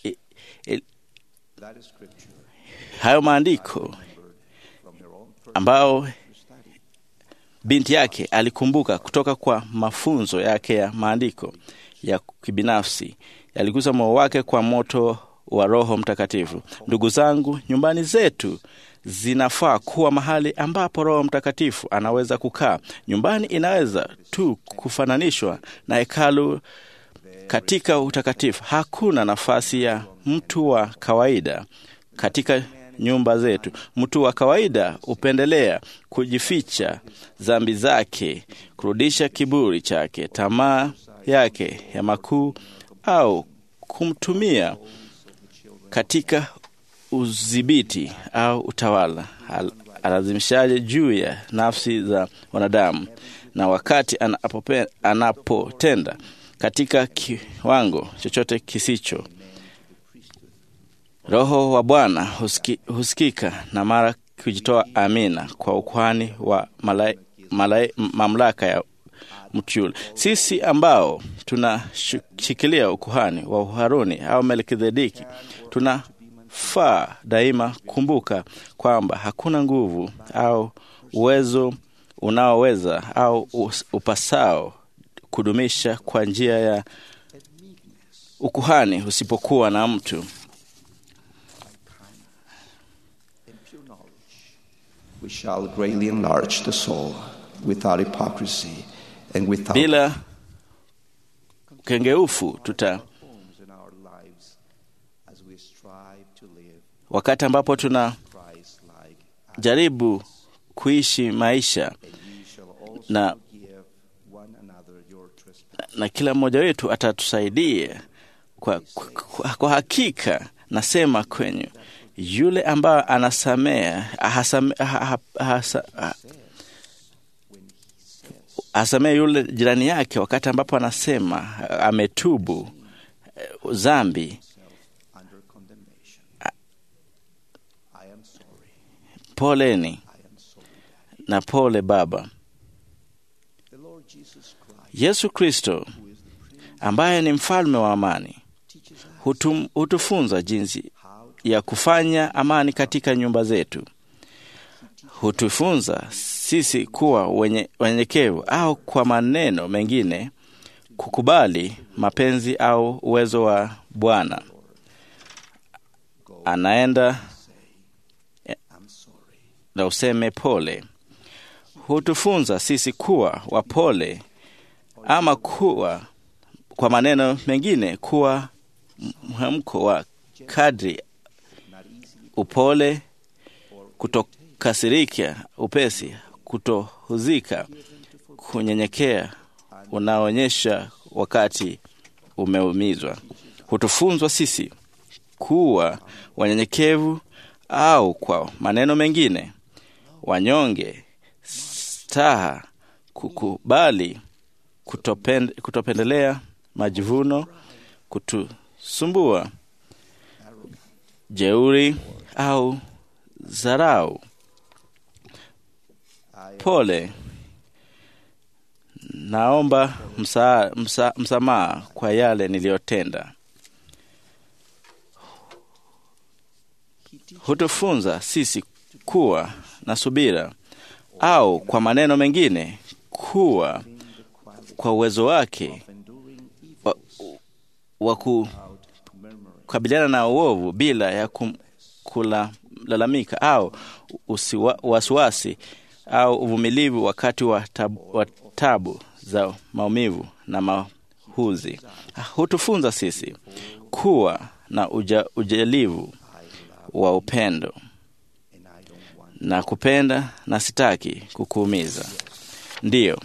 hayo maandiko ambao binti yake alikumbuka kutoka kwa mafunzo yake ya maandiko ya kibinafsi yaligusa moyo wake kwa moto wa Roho Mtakatifu. Ndugu zangu, nyumbani zetu zinafaa kuwa mahali ambapo Roho Mtakatifu anaweza kukaa. Nyumbani inaweza tu kufananishwa na hekalu katika utakatifu. Hakuna nafasi ya mtu wa kawaida katika nyumba zetu. Mtu wa kawaida hupendelea kujificha dhambi zake, kurudisha kiburi chake, tamaa yake ya makuu, au kumtumia katika udhibiti au utawala alazimishaje juu ya nafsi za wanadamu, na wakati anapope, anapotenda katika kiwango chochote kisicho Roho wa Bwana husiki, husikika na mara kujitoa amina kwa ukwani wa malai, malai, mamlaka ya mtu yule. Sisi ambao tunashikilia ukuhani wa Uharuni au Melkizedeki tunafaa daima kumbuka kwamba hakuna nguvu au uwezo unaoweza au upasao kudumisha kwa njia ya ukuhani usipokuwa na mtu We shall greatly enlarge the soul without hypocrisy and without bila kengeufu tuta in our lives as we strive to live wakati ambapo tunajaribu Christ-like. kuishi maisha You shall also na, give one another your trespass. na kila mmoja wetu atatusaidia kwa, kwa, kwa hakika nasema kwenyu yule ambaye anasamea ahasame- aha- aha- ahasa- ah- asamee yule jirani yake wakati ambapo anasema ah, ametubu eh, dhambi under condemnation. I am sorry. poleni I am sorry. na pole baba The Lord Jesus Christ yesu kristo ambaye ni mfalme wa amani teaches us hutum, hutufunza jinsi how ya kufanya amani katika nyumba zetu hutufunza sisi kuwa wenye- wenyenyekevu au kwa maneno mengine kukubali mapenzi au uwezo wa bwana anaenda I'm sorry. na useme pole hutufunza sisi kuwa wapole ama kuwa kwa maneno mengine kuwa mhemko wa kadri upole kutokasirika upesi kutohuzika kunyenyekea unaonyesha wakati umeumizwa hutufunzwa sisi kuwa wanyenyekevu au kwa maneno mengine wanyonge staha kukubali kutopend, kutopendelea majivuno kutusumbua jeuri au dharau pole naomba msa, msa, msamaha kwa yale niliyotenda hutufunza sisi kuwa na subira, au kwa maneno mengine, kuwa kwa uwezo wake wa, wa kukabiliana na uovu bila ya kum, kulalamika au usiwa, wasiwasi au uvumilivu wakati wa tabu, wa tabu za maumivu na mahuzi. Hutufunza sisi kuwa na uja, ujalivu wa upendo na kupenda na sitaki kukuumiza. Ndiyo,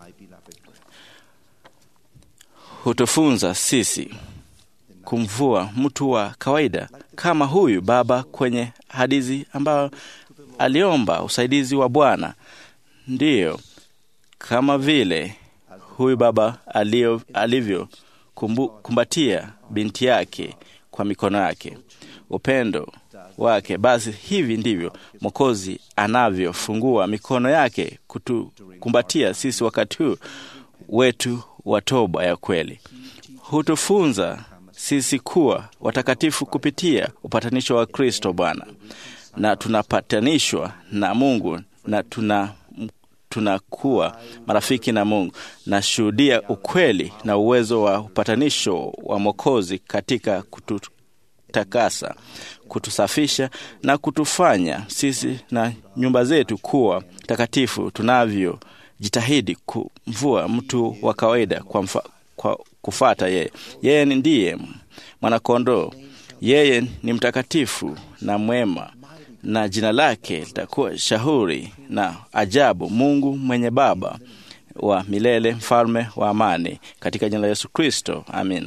hutufunza sisi kumvua mtu wa kawaida kama huyu baba kwenye hadithi ambayo aliomba usaidizi wa Bwana. Ndiyo, kama vile huyu baba alio, alivyo kumbu, kumbatia binti yake kwa mikono yake, upendo wake. Basi hivi ndivyo Mwokozi anavyofungua mikono yake kutukumbatia sisi wakati huu wetu wa toba ya kweli. Hutufunza sisi kuwa watakatifu kupitia upatanisho wa Kristo Bwana, na tunapatanishwa na Mungu na tuna tunakuwa marafiki na Mungu. Nashuhudia ukweli na uwezo wa upatanisho wa Mwokozi katika kututakasa, kutusafisha na kutufanya sisi na nyumba zetu kuwa takatifu, tunavyojitahidi kumvua mtu wa kawaida kwa, mfa, kwa kufata yeye. Yeye ndiye mwanakondoo, yeye ni mtakatifu na mwema na jina lake litakuwa shauri na ajabu, Mungu mwenye Baba wa milele, mfalme wa amani, katika jina la Yesu Kristo, amina.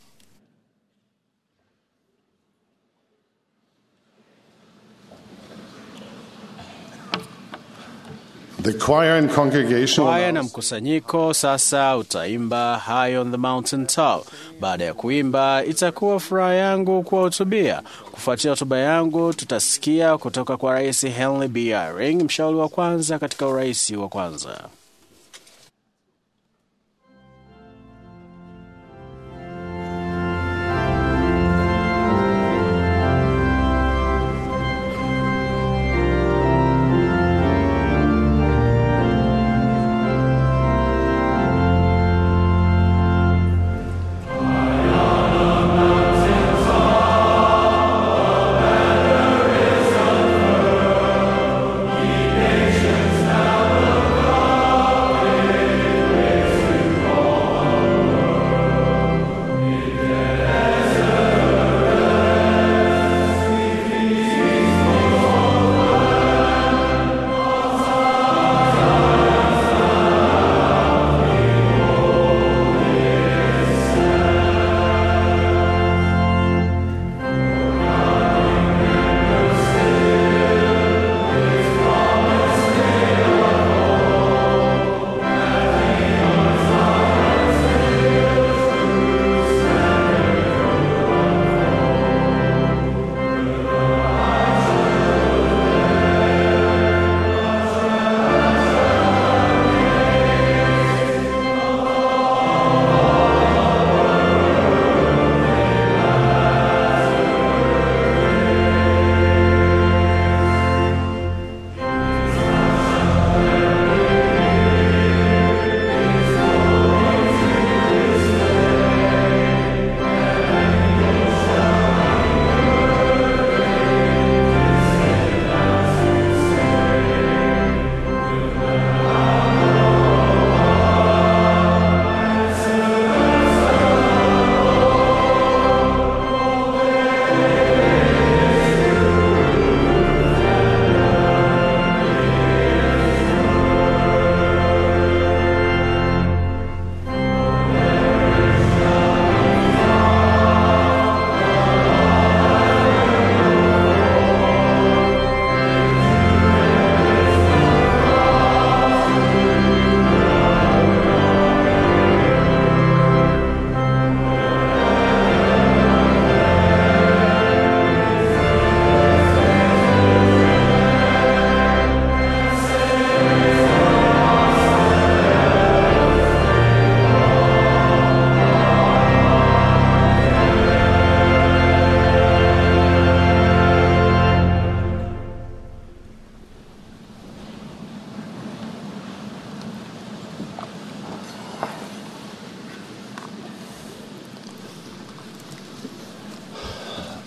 The choir and congregation Kwaya na mkusanyiko sasa utaimba High on the Mountain Top. Baada ya kuimba, itakuwa furaha yangu kuwahutubia. Kufuatia hotuba yangu, tutasikia kutoka kwa Rais Henry B. Eyring, mshauri wa kwanza katika urais wa kwanza. Nations now will come.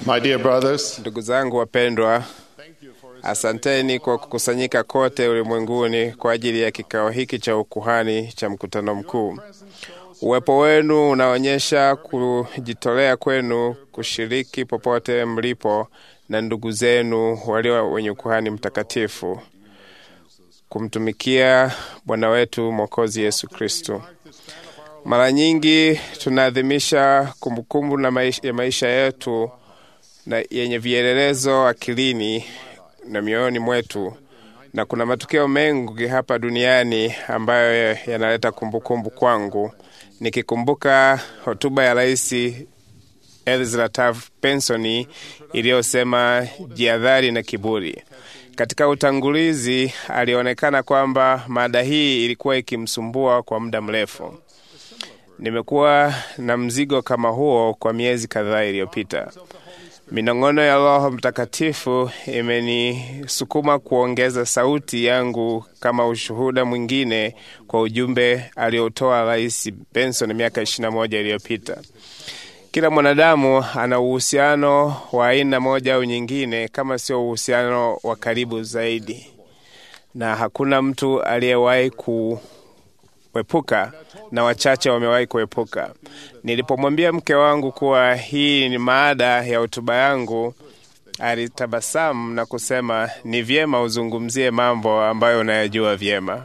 My dear brothers, Ndugu zangu wapendwa, asanteni kwa kukusanyika kote ulimwenguni kwa ajili ya kikao hiki cha ukuhani cha mkutano mkuu. Uwepo wenu unaonyesha kujitolea kwenu kushiriki popote mlipo na ndugu zenu walio wenye ukuhani mtakatifu kumtumikia Bwana wetu Mwokozi Yesu Kristo. Mara nyingi tunaadhimisha kumbukumbu na maisha, ya maisha yetu na yenye vielelezo akilini na mioyoni mwetu, na kuna matukio mengi hapa duniani ambayo yanaleta kumbukumbu kwangu, nikikumbuka hotuba ya Rais Ezra Taft Benson iliyosema jihadhari na kiburi. Katika utangulizi alionekana kwamba mada hii ilikuwa ikimsumbua kwa muda mrefu. Nimekuwa na mzigo kama huo kwa miezi kadhaa iliyopita. Minong'ono ya Roho Mtakatifu imenisukuma kuongeza sauti yangu kama ushuhuda mwingine kwa ujumbe aliotoa Rais Benson miaka 21 iliyopita. Kila mwanadamu ana uhusiano wa aina moja au nyingine, kama sio uhusiano wa karibu zaidi, na hakuna mtu aliyewahi kuepuka, na wachache wamewahi kuepuka. Nilipomwambia mke wangu kuwa hii ni maada ya hotuba yangu, alitabasamu na kusema, ni vyema uzungumzie mambo ambayo unayajua vyema.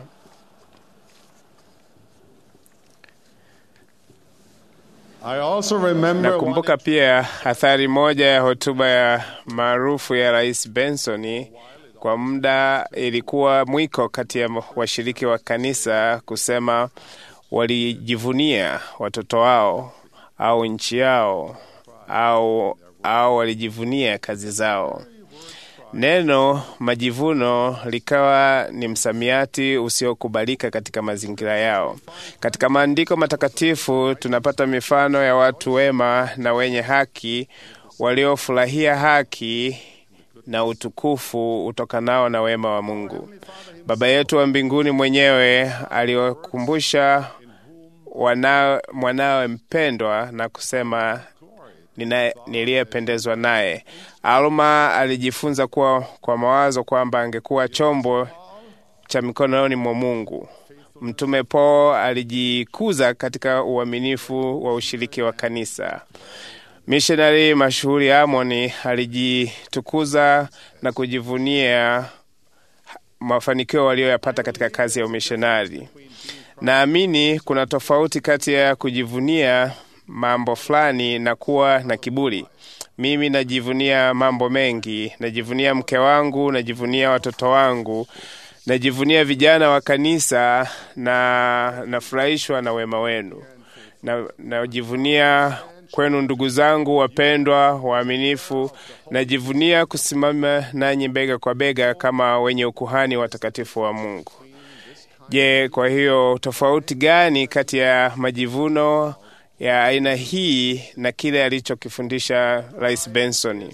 I also remember Nakumbuka pia athari moja ya hotuba ya maarufu ya Rais Benson. Kwa muda ilikuwa mwiko kati ya washiriki wa kanisa kusema walijivunia watoto wao au nchi yao au, au walijivunia kazi zao. Neno majivuno likawa ni msamiati usiokubalika katika mazingira yao. Katika maandiko matakatifu tunapata mifano ya watu wema na wenye haki waliofurahia haki na utukufu utokanao na wema wa Mungu. Baba yetu wa mbinguni mwenyewe aliwakumbusha wana- mwanawe mpendwa na kusema nina- niliyependezwa naye. Alma alijifunza kuwa kwa mawazo kwamba angekuwa chombo cha mikononi mwa Mungu. Mtume Paul alijikuza katika uaminifu wa ushiriki wa kanisa. Mishonari mashuhuri Amoni alijitukuza na kujivunia mafanikio waliyoyapata katika kazi ya umishonari. Naamini kuna tofauti kati ya kujivunia mambo fulani na kuwa na kiburi. Mimi najivunia mambo mengi, najivunia mke wangu, najivunia watoto wangu, najivunia vijana wa kanisa na nafurahishwa na wema wenu. Na- Najivunia kwenu ndugu zangu wapendwa, waaminifu. Najivunia kusimama nanyi bega kwa bega kama wenye ukuhani watakatifu wa Mungu. Je, kwa hiyo tofauti gani kati ya majivuno ya aina hii na kile alichokifundisha Rais Benson?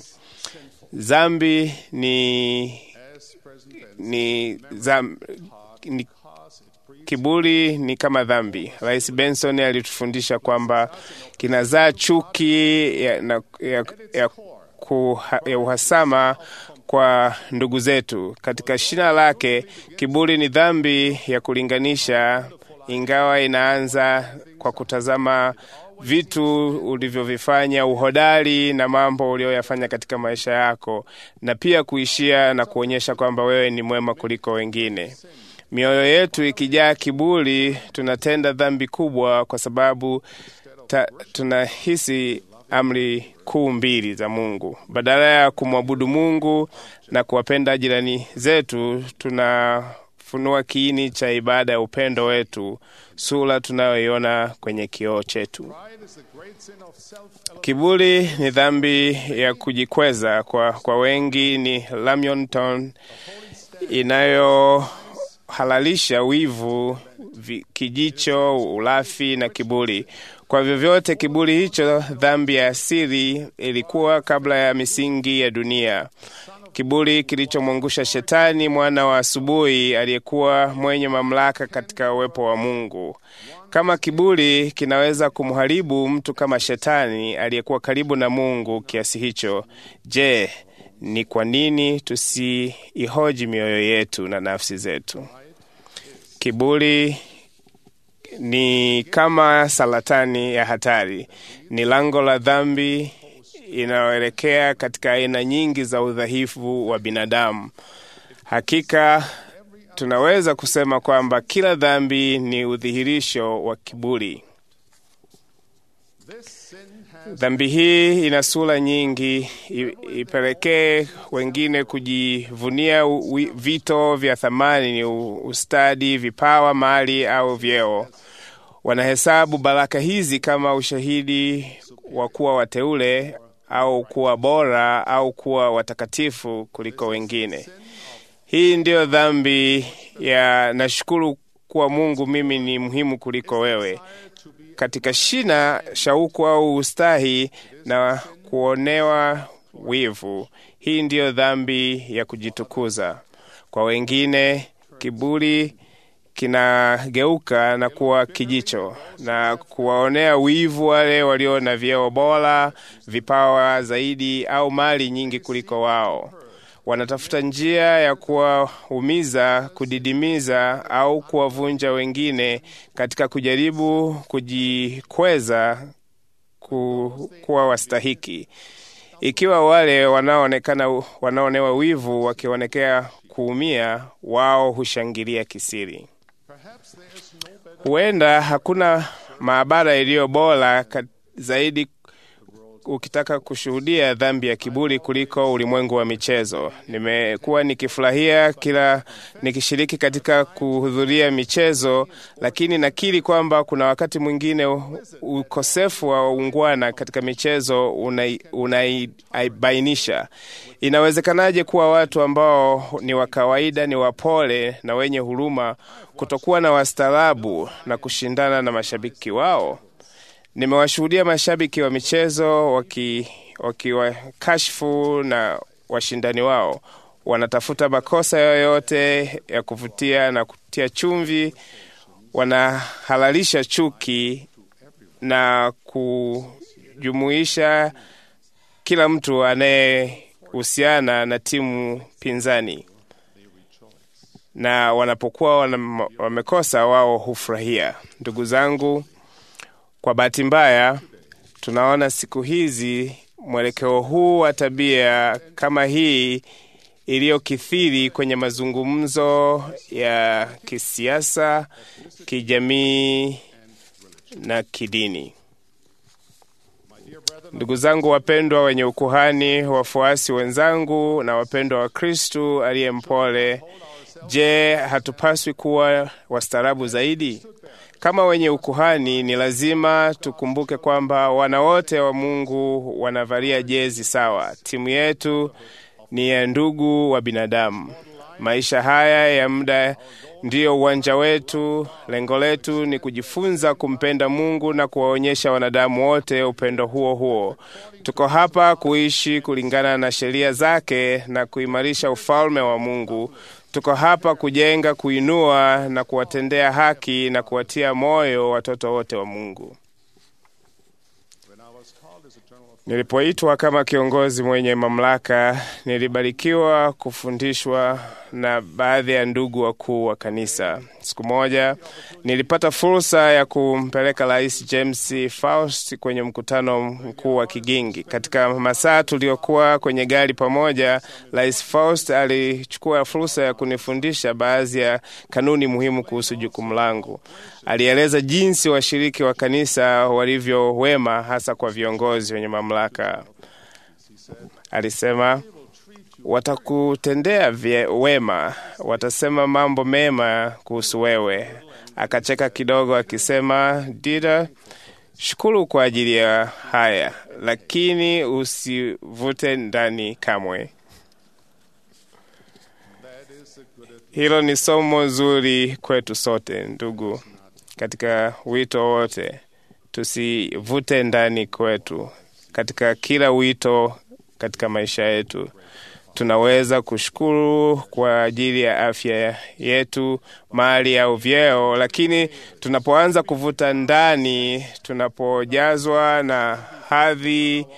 Zambi ni, ni, zam, ni kiburi ni kama dhambi. Rais Benson alitufundisha kwamba kinazaa chuki ya, na, ya, ya, kuha, ya uhasama kwa ndugu zetu. Katika shina lake, kiburi ni dhambi ya kulinganisha, ingawa inaanza kwa kutazama vitu ulivyovifanya, uhodari na mambo uliyoyafanya katika maisha yako, na pia kuishia na kuonyesha kwamba wewe ni mwema kuliko wengine. Mioyo yetu ikijaa kiburi, tunatenda dhambi kubwa, kwa sababu ta, tunahisi amri kuu mbili za Mungu. Badala ya kumwabudu Mungu na kuwapenda jirani zetu, tunafunua kiini cha ibada ya upendo wetu, sura tunayoiona kwenye kioo chetu. Kiburi ni dhambi ya kujikweza. Kwa, kwa wengi ni Lamington inayohalalisha wivu, vi- kijicho, ulafi na kiburi. Kwa vyovyote, kiburi hicho, dhambi ya asili, ilikuwa kabla ya misingi ya dunia. kiburi kilichomwangusha Shetani, mwana wa asubuhi, aliyekuwa mwenye mamlaka katika uwepo wa Mungu. Kama kiburi kinaweza kumharibu mtu kama Shetani aliyekuwa karibu na Mungu kiasi hicho, je, ni kwa nini tusiihoji mioyo yetu na nafsi zetu? Kiburi ni kama saratani ya hatari, ni lango la dhambi inayoelekea katika aina nyingi za udhaifu wa binadamu. Hakika tunaweza kusema kwamba kila dhambi ni udhihirisho wa kiburi. Dhambi hii ina sura nyingi, ipelekee wengine kujivunia vito vya thamani, ni ustadi, vipawa, mali au vyeo. Wanahesabu baraka hizi kama ushahidi wa kuwa wateule au kuwa bora au kuwa watakatifu kuliko wengine. Hii ndiyo dhambi ya nashukuru kuwa Mungu, mimi ni muhimu kuliko wewe. Katika shina, shauku au ustahi na kuonewa wivu. Hii ndiyo dhambi ya kujitukuza. Kwa wengine, kiburi kinageuka na kuwa kijicho na kuwaonea wivu wale walio na vyeo bora, vipawa zaidi au mali nyingi kuliko wao. Wanatafuta njia ya kuwaumiza, kudidimiza au kuwavunja wengine katika kujaribu kujikweza ku, kuwa wastahiki. Ikiwa wale wanaoonekana wanaonewa wivu wakionekea kuumia, wao hushangilia kisiri. Huenda hakuna maabara iliyo bora zaidi ukitaka kushuhudia dhambi ya kiburi kuliko ulimwengu wa michezo. Nimekuwa nikifurahia kila nikishiriki katika kuhudhuria michezo, lakini nakiri kwamba kuna wakati mwingine ukosefu wa ungwana katika michezo unaibainisha. Una inawezekanaje kuwa watu ambao ni wa kawaida, ni wapole na wenye huruma, kutokuwa na wastaarabu na kushindana na mashabiki wao? Nimewashuhudia mashabiki wa michezo wakiwakashifu waki na washindani wao, wanatafuta makosa yoyote ya kuvutia na kutia chumvi, wanahalalisha chuki na kujumuisha kila mtu anayehusiana na timu pinzani, na wanapokuwa wamekosa, wao hufurahia. Ndugu zangu, kwa bahati mbaya tunaona siku hizi mwelekeo huu wa tabia kama hii iliyokithiri kwenye mazungumzo ya kisiasa, kijamii na kidini. Ndugu zangu wapendwa, wenye ukuhani, wafuasi wenzangu na wapendwa wa Kristu aliye mpole, je, hatupaswi kuwa wastaarabu zaidi? Kama wenye ukuhani ni lazima tukumbuke kwamba wana wote wa Mungu wanavalia jezi sawa. Timu yetu ni ya ndugu wa binadamu. Maisha haya ya muda ndiyo uwanja wetu. Lengo letu ni kujifunza kumpenda Mungu na kuwaonyesha wanadamu wote upendo huo huo. Tuko hapa kuishi kulingana na sheria zake na kuimarisha ufalme wa Mungu. Tuko hapa kujenga, kuinua na kuwatendea haki na kuwatia moyo watoto wote wa Mungu. Nilipoitwa kama kiongozi mwenye mamlaka, nilibarikiwa kufundishwa na baadhi ya ndugu wakuu wa kanisa. Siku moja nilipata fursa ya kumpeleka Rais James Faust kwenye mkutano mkuu wa Kigingi. Katika masaa tuliokuwa kwenye gari pamoja, Rais Faust alichukua fursa ya kunifundisha baadhi ya kanuni muhimu kuhusu jukumu langu. Alieleza jinsi washiriki wa kanisa walivyo wema, hasa kwa viongozi wenye mamlaka. Alisema watakutendea wema, watasema mambo mema kuhusu wewe. Akacheka kidogo akisema, Dida, shukuru kwa ajili ya haya, lakini usivute ndani kamwe. Hilo ni somo zuri kwetu sote, ndugu, katika wito wote. Tusivute ndani kwetu katika kila wito katika maisha yetu tunaweza kushukuru kwa ajili ya afya yetu, mali au vyeo, lakini tunapoanza kuvuta ndani, tunapojazwa na hadhi,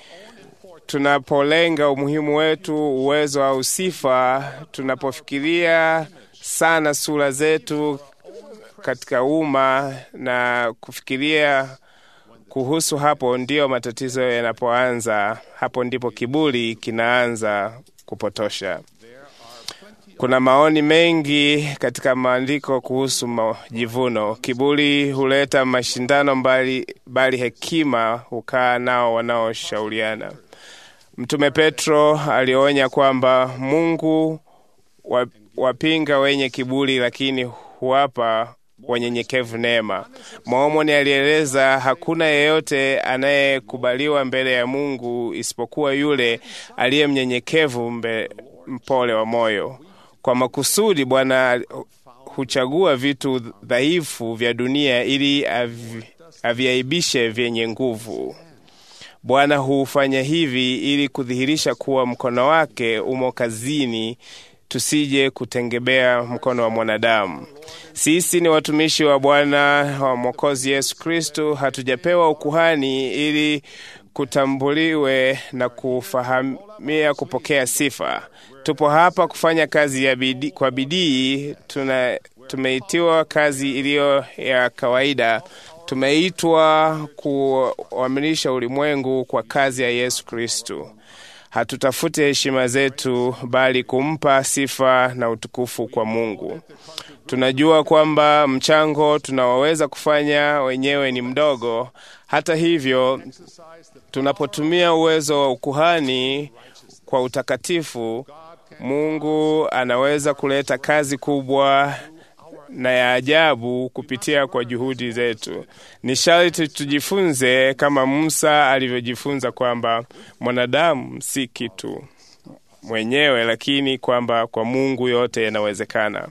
tunapolenga umuhimu wetu, uwezo au sifa, tunapofikiria sana sura zetu katika umma na kufikiria kuhusu hapo, ndiyo matatizo yanapoanza. Hapo ndipo kiburi kinaanza kupotosha. Kuna maoni mengi katika maandiko kuhusu majivuno. Kiburi huleta mashindano mbali, bali hekima hukaa nao wanaoshauriana. Mtume Petro alionya kwamba Mungu wapinga wenye kiburi, lakini huwapa wanyenyekevu neema. Mormoni alieleza hakuna yeyote anayekubaliwa mbele ya Mungu isipokuwa yule aliye mnyenyekevu, mpole wa moyo. Kwa makusudi, Bwana huchagua vitu dhaifu vya dunia ili avi, aviaibishe vyenye nguvu. Bwana hufanya hivi ili kudhihirisha kuwa mkono wake umo kazini tusije kutengebea mkono wa mwanadamu. Sisi ni watumishi wa Bwana wa Mwokozi Yesu Kristu. Hatujapewa ukuhani ili kutambuliwe na kufahamia kupokea sifa. Tupo hapa kufanya kazi ya bidii, kwa bidii. Tuna tumeitiwa kazi iliyo ya kawaida. Tumeitwa kuamilisha ulimwengu kwa kazi ya Yesu Kristu. Hatutafuti heshima zetu, bali kumpa sifa na utukufu kwa Mungu. Tunajua kwamba mchango tunaoweza kufanya wenyewe ni mdogo. Hata hivyo, tunapotumia uwezo wa ukuhani kwa utakatifu, Mungu anaweza kuleta kazi kubwa na ya ajabu kupitia kwa juhudi zetu. Ni sharti tujifunze kama Musa alivyojifunza kwamba mwanadamu si kitu mwenyewe, lakini kwamba kwa Mungu yote yanawezekana.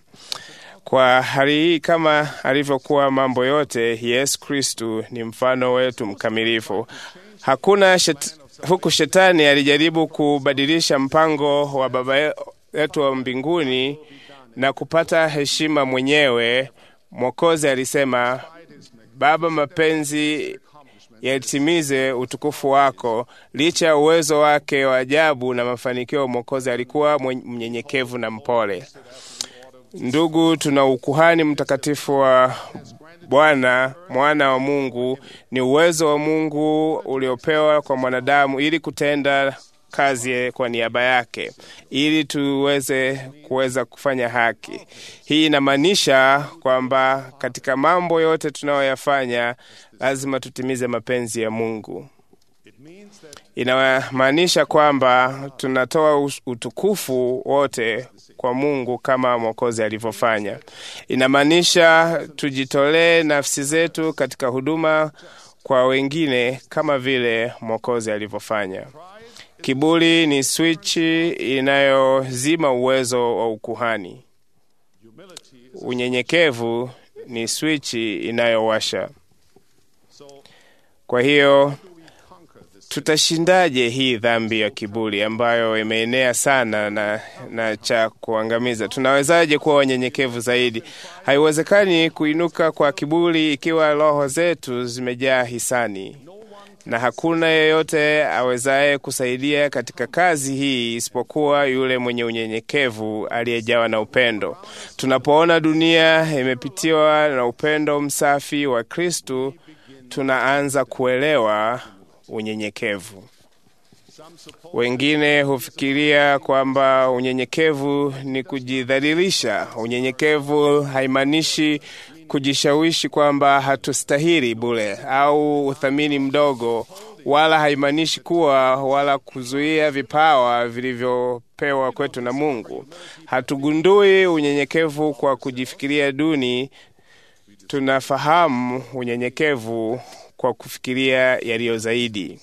Kwa hali hii, kama alivyokuwa mambo yote, Yesu Kristu ni mfano wetu mkamilifu. Hakuna shet, huku shetani alijaribu kubadilisha mpango wa Baba yetu wa mbinguni na kupata heshima mwenyewe. Mwokozi alisema, Baba, mapenzi yatimize utukufu wako. Licha ya uwezo wake wa ajabu na mafanikio, Mwokozi alikuwa mnyenyekevu na mpole. Ndugu, tuna ukuhani mtakatifu wa Bwana, mwana wa Mungu. Ni uwezo wa Mungu uliopewa kwa mwanadamu ili kutenda kazi kwa niaba yake ili tuweze kuweza kufanya haki. Hii inamaanisha kwamba katika mambo yote tunayoyafanya lazima tutimize mapenzi ya Mungu. Inamaanisha kwamba tunatoa utukufu wote kwa Mungu kama Mwokozi alivyofanya. Inamaanisha tujitolee nafsi zetu katika huduma kwa wengine kama vile Mwokozi alivyofanya. Kiburi ni swichi inayozima uwezo wa ukuhani. Unyenyekevu ni swichi inayowasha. Kwa hiyo tutashindaje hii dhambi ya kiburi ambayo imeenea sana na, na cha kuangamiza? Tunawezaje kuwa wanyenyekevu zaidi? Haiwezekani kuinuka kwa kiburi ikiwa roho zetu zimejaa hisani na hakuna yeyote awezaye kusaidia katika kazi hii isipokuwa yule mwenye unyenyekevu aliyejawa na upendo. Tunapoona dunia imepitiwa na upendo msafi wa Kristu, tunaanza kuelewa unyenyekevu. Wengine hufikiria kwamba unyenyekevu ni kujidhalilisha. Unyenyekevu haimaanishi kujishawishi kwamba hatustahili bure au uthamini mdogo, wala haimaanishi kuwa wala kuzuia vipawa vilivyopewa kwetu na Mungu. Hatugundui unyenyekevu kwa kujifikiria duni. Tunafahamu unyenyekevu kwa kufikiria yaliyo zaidi.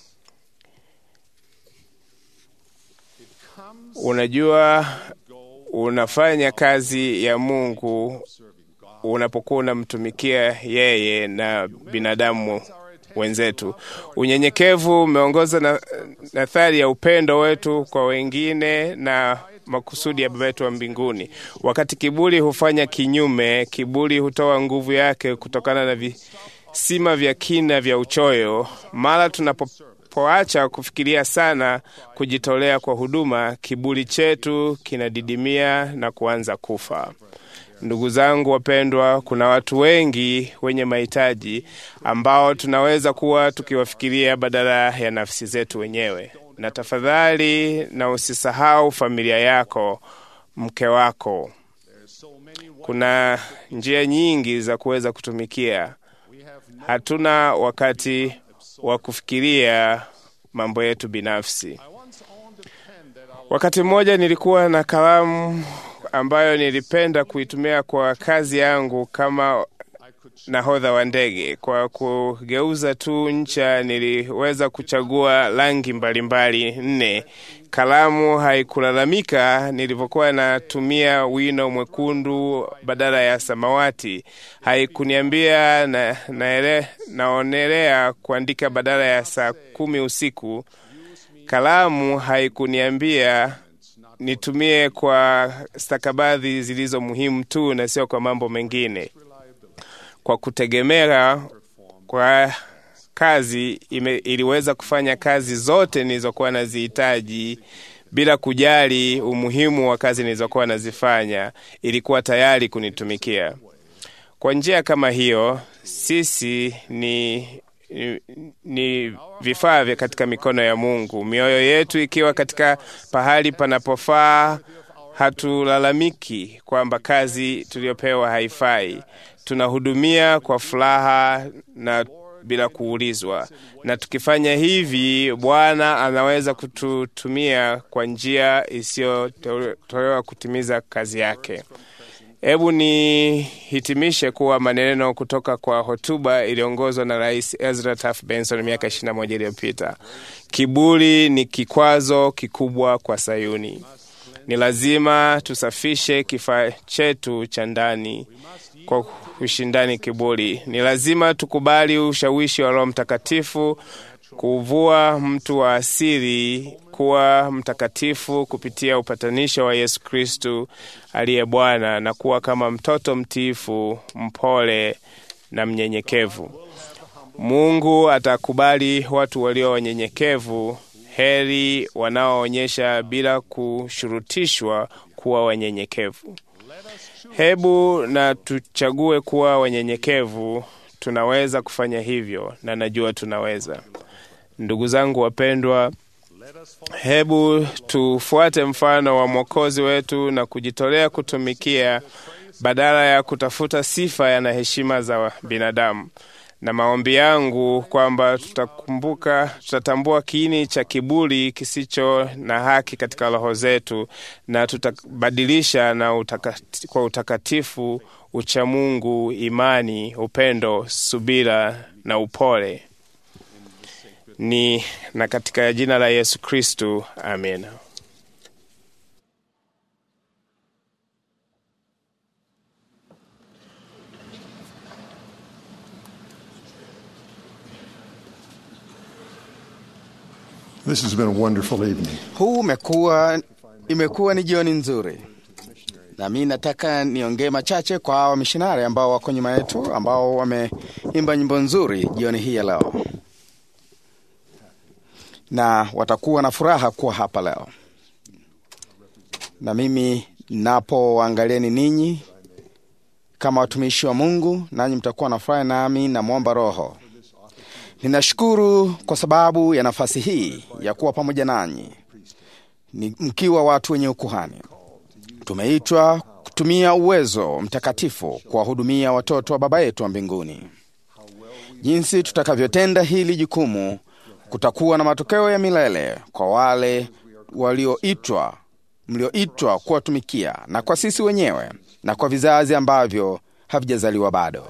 Unajua, unafanya kazi ya Mungu unapokuwa unamtumikia yeye na binadamu wenzetu. Unyenyekevu umeongoza na nathari ya upendo wetu kwa wengine na makusudi ya Baba yetu wa mbinguni. Wakati kiburi hufanya kinyume, kiburi hutoa nguvu yake kutokana na visima vya kina vya uchoyo. Mara tunapoacha kufikiria sana kujitolea kwa huduma, kiburi chetu kinadidimia na kuanza kufa. Ndugu zangu wapendwa, kuna watu wengi wenye mahitaji ambao tunaweza kuwa tukiwafikiria badala ya nafsi zetu wenyewe. Na tafadhali, na usisahau familia yako, mke wako. Kuna njia nyingi za kuweza kutumikia. Hatuna wakati wa kufikiria mambo yetu binafsi. Wakati mmoja nilikuwa na kalamu ambayo nilipenda kuitumia kwa kazi yangu kama nahodha wa ndege. Kwa kugeuza tu ncha, niliweza kuchagua rangi mbalimbali nne. Kalamu haikulalamika nilivyokuwa natumia wino mwekundu badala ya samawati. Haikuniambia na, naele, naonelea kuandika badala ya saa kumi usiku. Kalamu haikuniambia nitumie kwa stakabadhi zilizo muhimu tu na sio kwa mambo mengine. Kwa kutegemea kwa kazi ime, iliweza kufanya kazi zote nilizokuwa nazihitaji bila kujali umuhimu wa kazi nilizokuwa nazifanya. Ilikuwa tayari kunitumikia. Kwa njia kama hiyo, sisi ni ni, ni vifaa vya katika mikono ya Mungu. Mioyo yetu ikiwa katika pahali panapofaa, hatulalamiki kwamba kazi tuliyopewa haifai. Tunahudumia kwa furaha na bila kuulizwa, na tukifanya hivi, Bwana anaweza kututumia kwa njia isiyotolewa kutimiza kazi yake. Hebu nihitimishe kuwa maneno kutoka kwa hotuba iliongozwa na Rais Ezra Taft Benson miaka 21 iliyopita. Kiburi ni kikwazo kikubwa kwa Sayuni. Ni lazima tusafishe kifaa chetu cha ndani kwa ushindani kiburi. Ni lazima tukubali ushawishi wa Roho Mtakatifu kuvua mtu wa asili kuwa mtakatifu kupitia upatanisho wa Yesu Kristu aliye Bwana na kuwa kama mtoto mtiifu, mpole na mnyenyekevu. Mungu atakubali watu walio wanyenyekevu. Heri wanaoonyesha bila kushurutishwa kuwa wanyenyekevu. Hebu na tuchague kuwa wanyenyekevu. Tunaweza kufanya hivyo, na najua tunaweza. Ndugu zangu wapendwa, hebu tufuate mfano wa Mwokozi wetu na kujitolea kutumikia badala ya kutafuta sifa na heshima za binadamu. Na maombi yangu kwamba tutakumbuka, tutatambua kiini cha kiburi kisicho na haki katika roho zetu na tutabadilisha na utakati, kwa utakatifu, uchamungu, imani, upendo, subira na upole ni na katika jina la Yesu Kristu, amina. This has been a wonderful evening. Huu umekuwa imekuwa ni jioni nzuri, na mi nataka niongee machache kwa hawa wamishonari ambao wako nyuma yetu, ambao wameimba nyimbo nzuri jioni hii ya leo, na watakuwa na furaha kuwa hapa leo. Na mimi napoangalieni ninyi kama watumishi wa Mungu, nanyi mtakuwa na furaha, nami namwomba Roho Ninashukuru kwa sababu ya nafasi hii ya kuwa pamoja nanyi ni mkiwa watu wenye ukuhani. Tumeitwa kutumia uwezo mtakatifu kuwahudumia watoto wa Baba yetu wa mbinguni. Jinsi tutakavyotenda hili jukumu kutakuwa na matokeo ya milele kwa wale walioitwa, mlioitwa kuwatumikia, na kwa sisi wenyewe na kwa vizazi ambavyo havijazaliwa bado.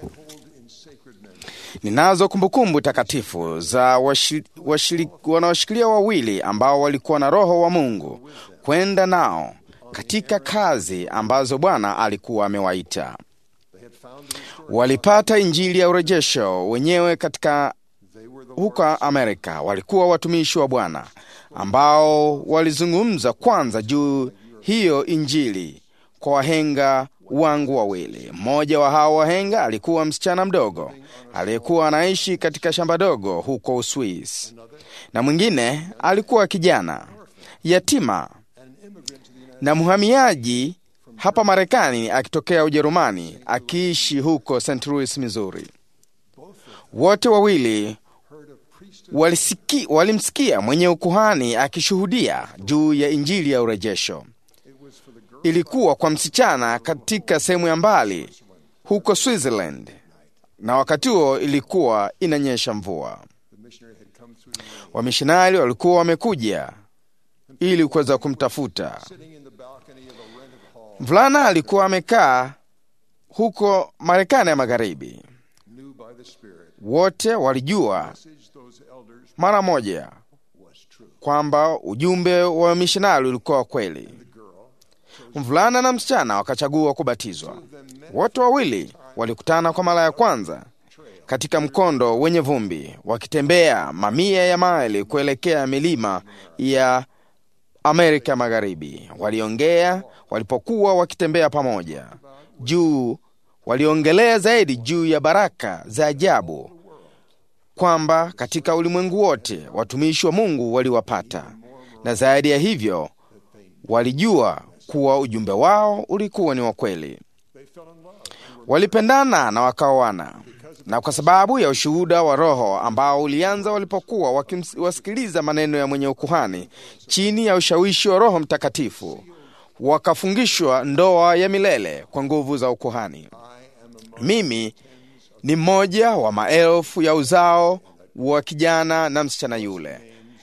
Ninazo kumbukumbu takatifu za wanaoshikilia wawili ambao walikuwa na Roho wa Mungu kwenda nao katika kazi ambazo Bwana alikuwa amewaita. Walipata injili ya urejesho wenyewe katika huko Amerika. Walikuwa watumishi wa Bwana ambao walizungumza kwanza juu hiyo Injili kwa wahenga wangu wawili. Mmoja wa hao wahenga alikuwa msichana mdogo aliyekuwa anaishi katika shamba dogo huko Uswisi, na mwingine alikuwa kijana yatima na mhamiaji hapa Marekani akitokea Ujerumani akiishi huko St. Louis, Missouri. Wote wawili walisiki, walimsikia mwenye ukuhani akishuhudia juu ya injili ya urejesho. Ilikuwa kwa msichana katika sehemu ya mbali huko Switzerland, na wakati huo ilikuwa inanyesha mvua. Wamishonari walikuwa wamekuja ili kuweza kumtafuta. Mvulana alikuwa amekaa huko Marekani ya Magharibi. Wote walijua mara moja kwamba ujumbe wa mishonari ulikuwa kweli. Mvulana na msichana wakachagua kubatizwa. Wote wawili walikutana kwa mara ya kwanza katika mkondo wenye vumbi, wakitembea mamia ya maili kuelekea milima ya Amerika ya Magharibi. Waliongea walipokuwa wakitembea pamoja juu, waliongelea zaidi juu ya baraka za ajabu kwamba katika ulimwengu wote watumishi wa Mungu waliwapata, na zaidi ya hivyo walijua kuwa ujumbe wao ulikuwa ni wa kweli. Walipendana na wakaoana, na kwa sababu ya ushuhuda wa Roho ambao ulianza walipokuwa wakiwasikiliza maneno ya mwenye ukuhani chini ya ushawishi wa Roho Mtakatifu, wakafungishwa ndoa ya milele kwa nguvu za ukuhani. Mimi ni mmoja wa maelfu ya uzao wa kijana na msichana yule.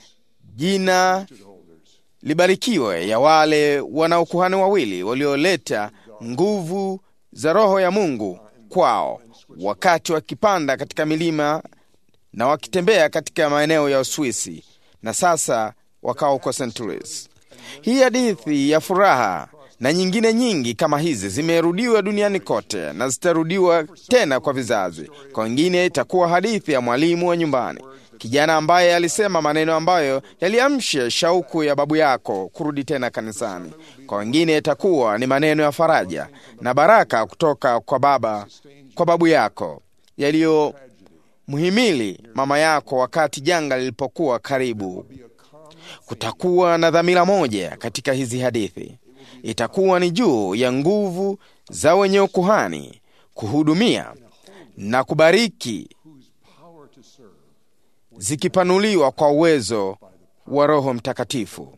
Jina libarikiwe ya wale wana ukuhani wawili walioleta nguvu za Roho ya Mungu kwao wakati wakipanda katika milima na wakitembea katika maeneo ya Uswisi na sasa wakawa huko St. Louis. Hii hadithi ya furaha na nyingine nyingi kama hizi zimerudiwa duniani kote na zitarudiwa tena kwa vizazi. Kwa wengine itakuwa hadithi ya mwalimu wa nyumbani, kijana ambaye alisema maneno ambayo yaliamsha shauku ya babu yako kurudi tena kanisani. Kwa wengine itakuwa ni maneno ya faraja na baraka kutoka kwa baba kwa babu yako yaliyomhimili mama yako wakati janga lilipokuwa karibu. Kutakuwa na dhamira moja katika hizi hadithi, itakuwa ni juu ya nguvu za wenye ukuhani kuhudumia na kubariki, zikipanuliwa kwa uwezo wa Roho Mtakatifu.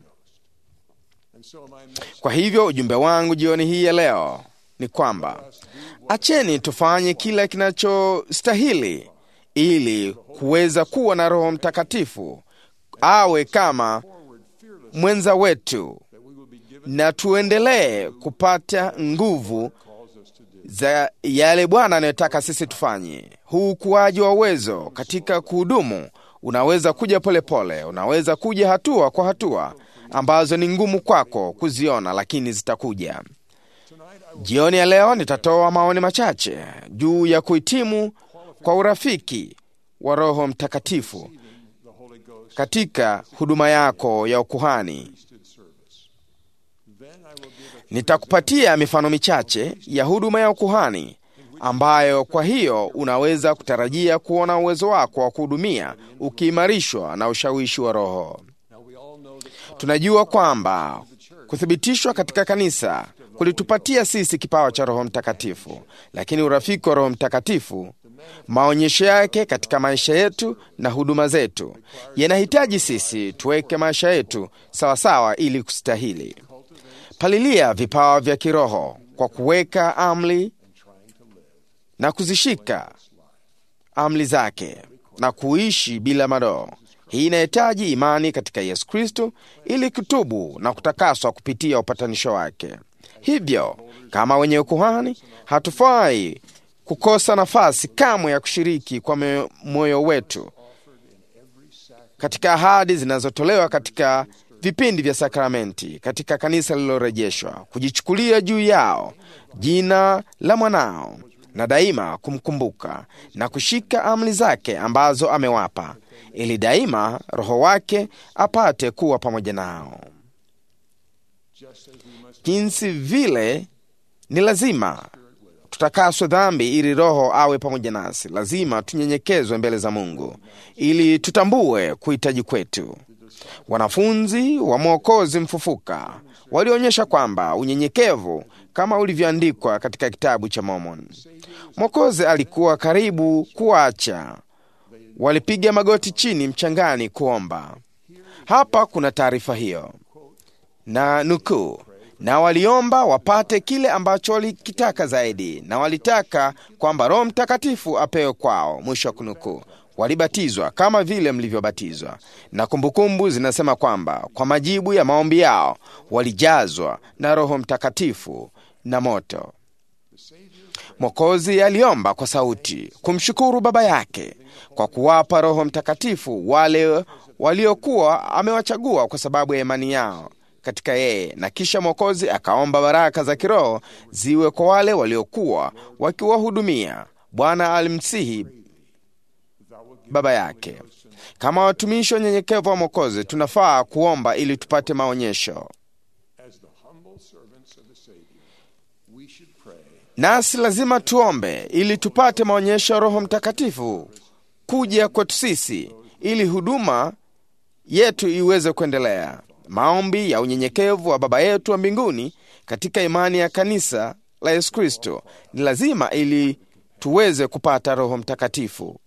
Kwa hivyo ujumbe wangu jioni hii ya leo ni kwamba acheni tufanye kila kinachostahili ili kuweza kuwa na Roho Mtakatifu awe kama mwenza wetu, na tuendelee kupata nguvu za yale Bwana anayotaka sisi tufanye. Huu ukuaji wa uwezo katika kuhudumu unaweza kuja polepole pole, unaweza kuja hatua kwa hatua ambazo ni ngumu kwako kuziona, lakini zitakuja. Jioni ya leo nitatoa maoni machache juu ya kuhitimu kwa urafiki wa Roho Mtakatifu katika huduma yako ya ukuhani. Nitakupatia mifano michache ya huduma ya ukuhani ambayo kwa hiyo unaweza kutarajia kuona uwezo wako wa kuhudumia ukiimarishwa na ushawishi wa Roho. Tunajua kwamba kuthibitishwa katika kanisa kulitupatia sisi kipawa cha Roho Mtakatifu, lakini urafiki wa Roho Mtakatifu, maonyesho yake katika maisha yetu na huduma zetu yanahitaji sisi tuweke maisha yetu sawasawa ili kustahili. Palilia vipawa vya kiroho kwa kuweka amri na kuzishika amri zake na kuishi bila madoo. Hii inahitaji imani katika Yesu Kristo ili kutubu na kutakaswa kupitia upatanisho wake. Hivyo kama wenye ukuhani, hatufai kukosa nafasi kamwe ya kushiriki kwa moyo wetu katika ahadi zinazotolewa katika vipindi vya sakramenti katika kanisa lililorejeshwa, kujichukulia juu yao jina la mwanao na daima kumkumbuka na kushika amri zake ambazo amewapa, ili daima Roho wake apate kuwa pamoja nao. jinsi vile ni lazima tutakaswe dhambi ili roho awe pamoja nasi lazima tunyenyekezwe mbele za mungu ili tutambue kuhitaji kwetu wanafunzi wa mwokozi mfufuka walionyesha kwamba unyenyekevu kama ulivyoandikwa katika kitabu cha Mormon. Mwokozi alikuwa karibu kuacha, walipiga magoti chini mchangani kuomba. Hapa kuna taarifa hiyo na nukuu, na waliomba wapate kile ambacho walikitaka zaidi, na walitaka kwamba Roho Mtakatifu apewe kwao. Mwisho wa kunukuu. Walibatizwa kama vile mlivyobatizwa, na kumbukumbu zinasema kwamba kwa majibu ya maombi yao walijazwa na Roho Mtakatifu na moto. Mwokozi aliomba kwa sauti kumshukuru Baba yake kwa kuwapa Roho Mtakatifu wale waliokuwa amewachagua kwa sababu ya imani yao katika yeye, na kisha Mwokozi akaomba baraka za kiroho ziwe kwa wale waliokuwa wakiwahudumia. Bwana alimsihi baba yake. Kama watumishi wanyenyekevu wa Mwokozi, tunafaa kuomba ili tupate maonyesho, nasi lazima tuombe ili tupate maonyesho ya Roho Mtakatifu kuja kwetu sisi, ili huduma yetu iweze kuendelea. Maombi ya unyenyekevu wa Baba yetu wa mbinguni katika imani ya kanisa la Yesu Kristo ni lazima ili tuweze kupata Roho Mtakatifu.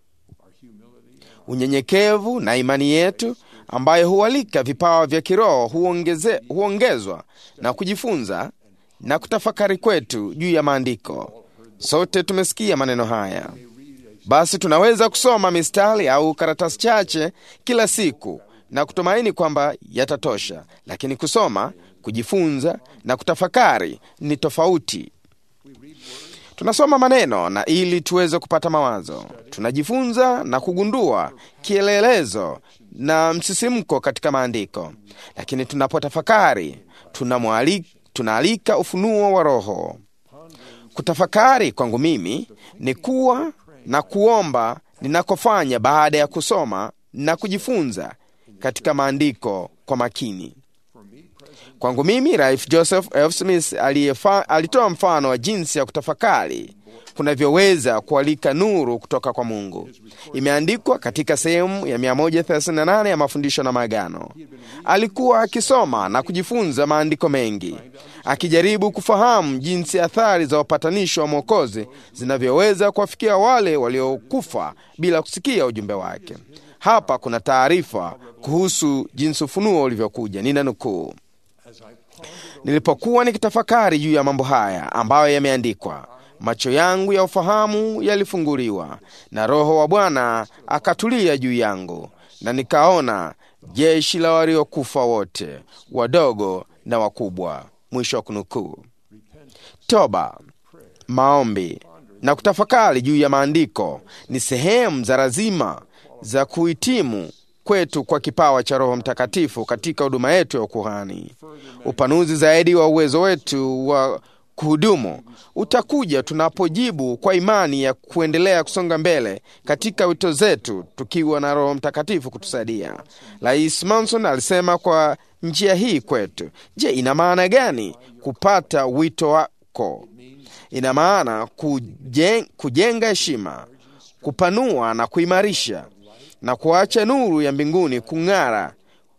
Unyenyekevu na imani yetu ambayo hualika vipawa vya kiroho huongeze, huongezwa na kujifunza na kutafakari kwetu juu ya maandiko. Sote tumesikia maneno haya. Basi tunaweza kusoma mistari au karatasi chache kila siku na kutumaini kwamba yatatosha, lakini kusoma, kujifunza na kutafakari ni tofauti. Tunasoma maneno na ili tuweze kupata mawazo, tunajifunza na kugundua kielelezo na msisimko katika maandiko, lakini tunapotafakari tunamwalika tunaalika ufunuo wa Roho. Kutafakari kwangu mimi ni kuwa na kuomba ninakofanya baada ya kusoma na kujifunza katika maandiko kwa makini. Kwangu mimi, Ralph Joseph F. Smith aliyefa, alitoa mfano wa jinsi ya kutafakari kunavyoweza kualika nuru kutoka kwa Mungu. Imeandikwa katika sehemu ya 138 ya mafundisho na maagano. Alikuwa akisoma na kujifunza maandiko mengi, akijaribu kufahamu jinsi athari za upatanisho wa Mwokozi zinavyoweza kuwafikia wale waliokufa bila kusikia ujumbe wake. Hapa kuna taarifa kuhusu jinsi ufunuo ulivyokuja. Nina nukuu: Nilipokuwa nikitafakari juu ya mambo haya ambayo yameandikwa, macho yangu ya ufahamu yalifunguliwa, na Roho wa Bwana akatulia juu yangu, na nikaona jeshi la waliokufa wote, wadogo na wakubwa. Mwisho wa kunukuu. Toba, maombi na kutafakari juu ya maandiko ni sehemu za lazima za kuhitimu kwetu kwa kipawa cha Roho Mtakatifu katika huduma yetu ya ukuhani. Upanuzi zaidi wa uwezo wetu wa kuhudumu utakuja tunapojibu kwa imani ya kuendelea kusonga mbele katika wito zetu tukiwa na Roho Mtakatifu kutusaidia. Rais Manson alisema kwa njia hii kwetu. Je, ina maana gani kupata wito wako? Ina maana kujen, kujenga heshima, kupanua na kuimarisha na kuacha nuru ya mbinguni kung'ara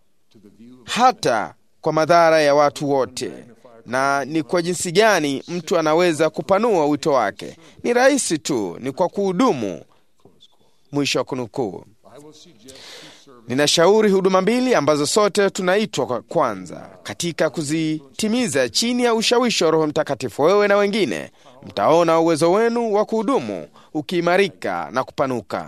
hata kwa madhara ya watu wote. Na ni kwa jinsi gani mtu anaweza kupanua wito wake? Ni rahisi tu, ni kwa kuhudumu. Mwisho wa kunukuu. Ninashauri huduma mbili ambazo sote tunaitwa kwa kwanza katika kuzitimiza chini ya ushawishi wa Roho Mtakatifu. Wewe na wengine mtaona uwezo wenu wa kuhudumu ukiimarika na kupanuka.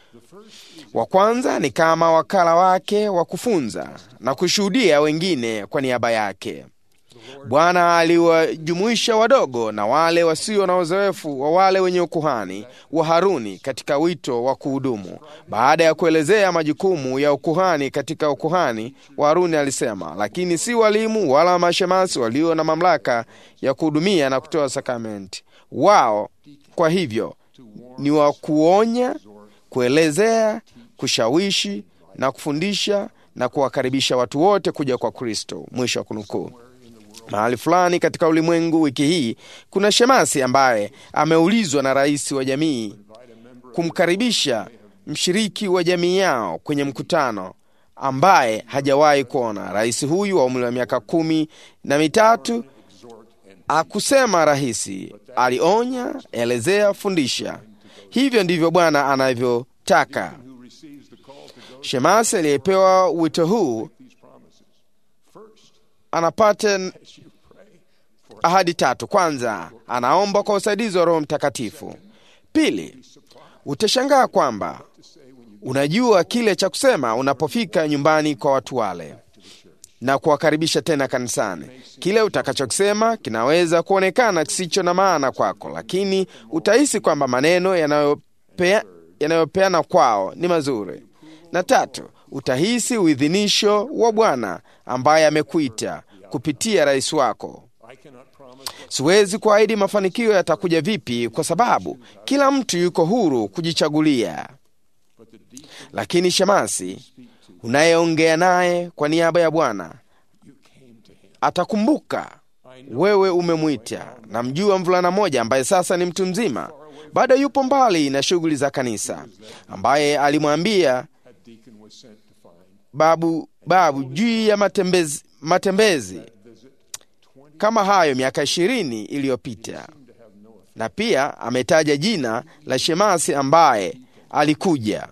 Wa kwanza ni kama wakala wake wa kufunza na kushuhudia wengine kwa niaba yake. Bwana aliwajumuisha wadogo na wale wasio na uzoefu wa wale wenye ukuhani wa Haruni katika wito wa kuhudumu. Baada ya kuelezea majukumu ya ukuhani katika ukuhani wa Haruni, alisema, lakini si walimu wala mashemasi walio na mamlaka ya kuhudumia na kutoa sakramenti. Wao kwa hivyo ni wa kuonya, kuelezea, kushawishi na kufundisha na kuwakaribisha watu wote kuja kwa Kristo. Mwisho wa kunukuu. Mahali fulani katika ulimwengu wiki hii kuna shemasi ambaye ameulizwa na rais wa jamii kumkaribisha mshiriki wa jamii yao kwenye mkutano ambaye hajawahi kuona. Rais huyu wa umri wa miaka kumi na mitatu akusema rahisi, alionya, elezea, fundisha. Hivyo ndivyo Bwana anavyotaka. Shemasi aliyepewa wito huu anapata ahadi tatu. Kwanza, anaomba kwa usaidizi wa Roho Mtakatifu. Pili, utashangaa kwamba unajua kile cha kusema unapofika nyumbani kwa watu wale na kuwakaribisha tena kanisani. Kile utakachokisema kinaweza kuonekana kisicho na maana kwako, lakini utahisi kwamba maneno yanayopea, yanayopeana kwao ni mazuri. Na tatu, utahisi uidhinisho wa Bwana ambaye amekuita kupitia rais wako. Siwezi kuahidi mafanikio yatakuja vipi, kwa sababu kila mtu yuko huru kujichagulia, lakini shemasi unayeongea naye kwa niaba ya Bwana atakumbuka wewe umemwita. Namjua mvulana mmoja ambaye sasa ni mtu mzima, bado yupo mbali na shughuli za kanisa, ambaye alimwambia babu babu juu ya matembezi, matembezi kama hayo miaka ishirini iliyopita, na pia ametaja jina la shemasi ambaye alikuja.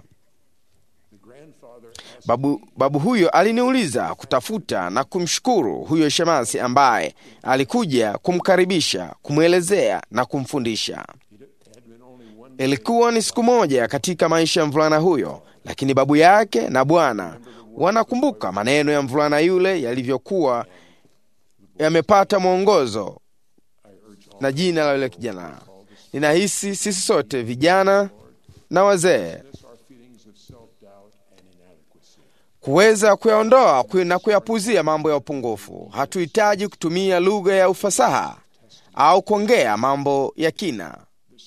Babu, babu huyo aliniuliza kutafuta na kumshukuru huyo shemasi ambaye alikuja kumkaribisha, kumwelezea na kumfundisha. Ilikuwa ni siku moja katika maisha ya mvulana huyo, lakini babu yake na Bwana wanakumbuka maneno ya mvulana yule yalivyokuwa yamepata mwongozo na jina la yule kijana. Ninahisi sisi sote vijana na wazee kuweza kuyaondoa na kuyapuzia mambo ya upungufu. Hatuhitaji kutumia lugha ya ufasaha au kuongea mambo ya kina.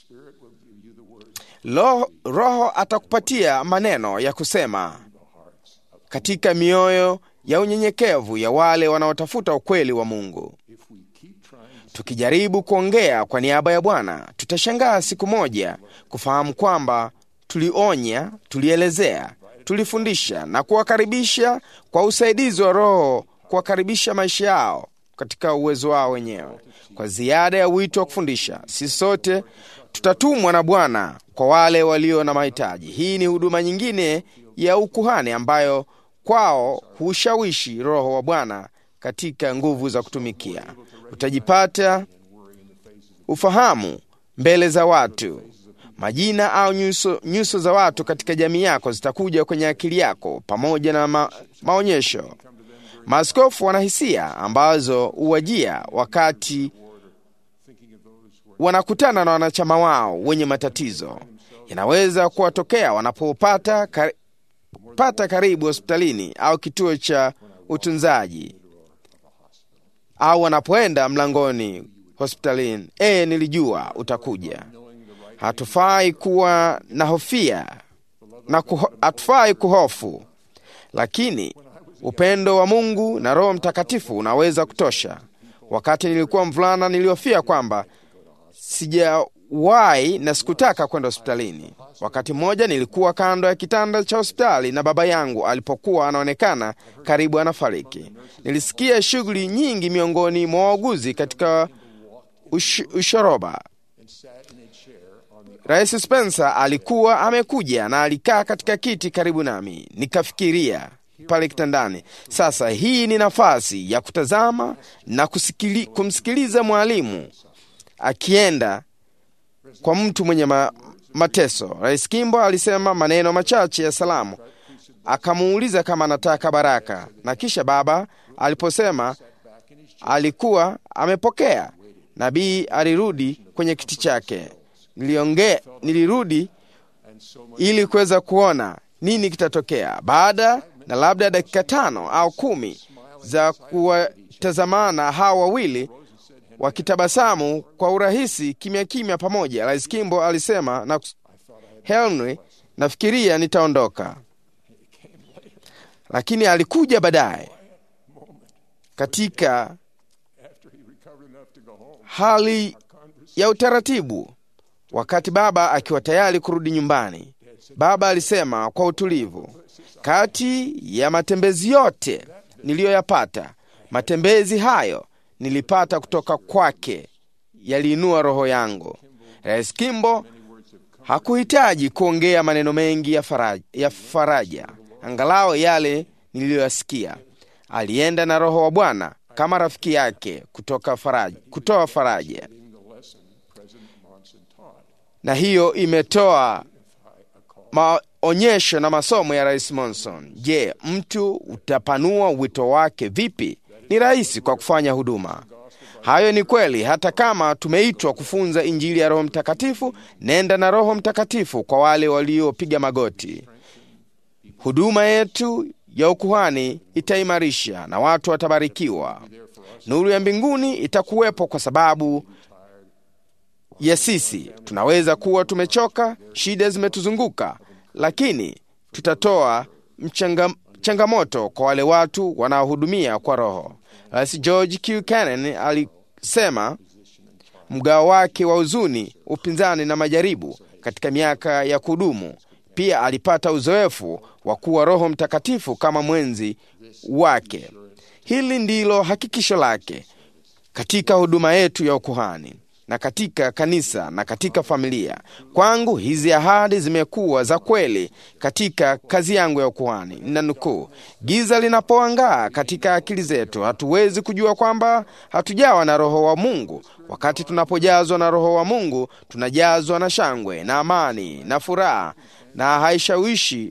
Lo, Roho atakupatia maneno ya kusema katika mioyo ya unyenyekevu ya wale wanaotafuta ukweli wa Mungu. Tukijaribu kuongea kwa niaba ya Bwana, tutashangaa siku moja kufahamu kwamba tulionya, tulielezea, tulifundisha na kuwakaribisha kwa usaidizi wa Roho, kuwakaribisha maisha yao katika uwezo wao wenyewe. Kwa ziada ya wito wa kufundisha, sisi sote tutatumwa na Bwana kwa wale walio na mahitaji. Hii ni huduma nyingine ya ukuhani ambayo kwao hushawishi Roho wa Bwana katika nguvu za kutumikia. Utajipata ufahamu mbele za watu, majina au nyuso, nyuso za watu katika jamii yako zitakuja kwenye akili yako pamoja na ma, maonyesho. Maaskofu wana hisia ambazo huwajia wakati wanakutana na wanachama wao wenye matatizo. Yanaweza kuwatokea wanapopata kar, pata karibu hospitalini au kituo cha utunzaji au wanapoenda mlangoni hospitalini. E, nilijua utakuja. Hatufai kuwa na hofia na kuho, hatufai kuhofu, lakini upendo wa Mungu na Roho Mtakatifu unaweza kutosha. Wakati nilikuwa mvulana, nilihofia kwamba sijawahi na sikutaka kwenda hospitalini. Wakati mmoja nilikuwa kando ya kitanda cha hospitali na baba yangu alipokuwa anaonekana karibu anafariki. Nilisikia shughuli nyingi miongoni mwa wauguzi katika ush, ushoroba. Rais Spencer alikuwa amekuja na alikaa katika kiti karibu nami. Nikafikiria pale kitandani, sasa hii ni nafasi ya kutazama na kusikili, kumsikiliza mwalimu akienda kwa mtu mwenye ma, mateso. Rais Kimbo alisema maneno machache ya salamu, akamuuliza kama anataka baraka, na kisha baba aliposema alikuwa amepokea, nabii alirudi kwenye kiti chake. Nilionge, nilirudi ili kuweza kuona nini kitatokea baada na labda dakika tano au kumi za kuwatazamana hawa wawili wakitabasamu kwa urahisi kimya kimya pamoja. Rais Kimbo alisema na Henry, nafikiria nitaondoka, lakini alikuja baadaye katika hali ya utaratibu. Wakati baba akiwa tayari kurudi nyumbani, baba alisema kwa utulivu, kati ya matembezi yote niliyoyapata, matembezi hayo nilipata kutoka kwake, yaliinua roho yangu. Rais Kimbo hakuhitaji kuongea maneno mengi ya faraja, ya faraja angalau yale niliyoyasikia. Alienda na Roho wa Bwana kama rafiki yake kutoka faraja, kutoa faraja, na hiyo imetoa maonyesho na masomo ya Rais Monson. Je, mtu utapanua wito wake vipi? Ni rahisi kwa kufanya huduma. Hayo ni kweli, hata kama tumeitwa kufunza Injili ya Roho Mtakatifu. Nenda na Roho Mtakatifu kwa wale waliopiga magoti. Huduma yetu ya ukuhani itaimarisha na watu watabarikiwa. Nuru ya mbinguni itakuwepo kwa sababu ya sisi. Tunaweza kuwa tumechoka, shida zimetuzunguka, lakini tutatoa mchanga, changamoto kwa wale watu wanaohudumia kwa Roho. Rais George Q. Cannon alisema mgao wake wa huzuni, upinzani na majaribu katika miaka ya kudumu. Pia alipata uzoefu wa kuwa Roho Mtakatifu kama mwenzi wake. Hili ndilo hakikisho lake katika huduma yetu ya ukuhani na katika kanisa na katika familia. Kwangu hizi ahadi zimekuwa za kweli katika kazi yangu ya ukuhani. Na nukuu, giza linapoangaa katika akili zetu, hatuwezi kujua kwamba hatujawa na Roho wa Mungu. Wakati tunapojazwa na Roho wa Mungu, tunajazwa na shangwe na amani na furaha, na haishawishi,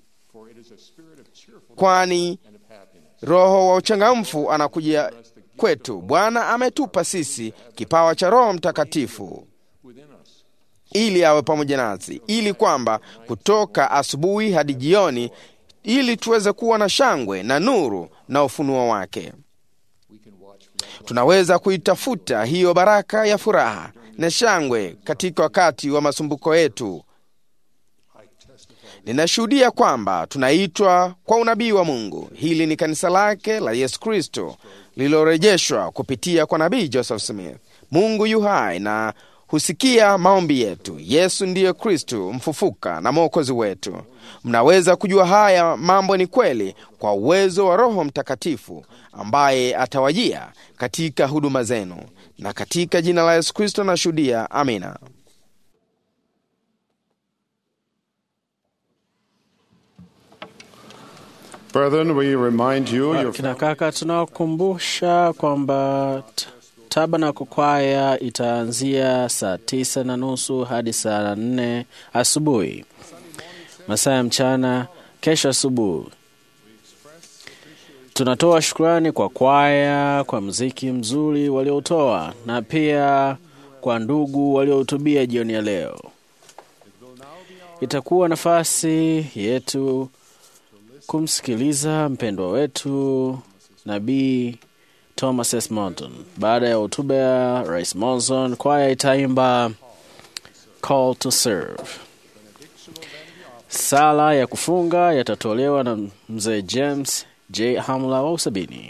kwani Roho wa uchangamfu anakuja kwetu. Bwana ametupa sisi kipawa cha Roho Mtakatifu ili awe pamoja nasi, ili kwamba kutoka asubuhi hadi jioni, ili tuweze kuwa na shangwe na nuru na ufunuo wake. Tunaweza kuitafuta hiyo baraka ya furaha na shangwe katika wakati wa masumbuko yetu. Ninashuhudia kwamba tunaitwa kwa unabii wa Mungu. Hili ni kanisa lake la Yesu Kristo lililorejeshwa kupitia kwa nabii Joseph Smith. Mungu yu hai na husikia maombi yetu. Yesu ndiye Kristo mfufuka na mwokozi wetu. Mnaweza kujua haya mambo ni kweli kwa uwezo wa Roho Mtakatifu ambaye atawajia katika huduma zenu, na katika jina la Yesu Kristo nashuhudia. Amina. Brethren, we remind you your Kina kaka, tunawakumbusha kwamba t- Tabernacle kwaya itaanzia saa tisa na nusu hadi saa nne asubuhi masaa ya mchana kesho asubuhi. Tunatoa shukrani kwa kwaya kwa mziki mzuri waliotoa na pia kwa ndugu waliohutubia jioni ya leo. Itakuwa nafasi yetu kumsikiliza mpendwa wetu Nabii Thomas S. Monton. Baada ya hotuba ya Rais Monson, kwaya itaimba Call to Serve. Sala ya kufunga yatatolewa na mzee James J. Hamla wa Usabini.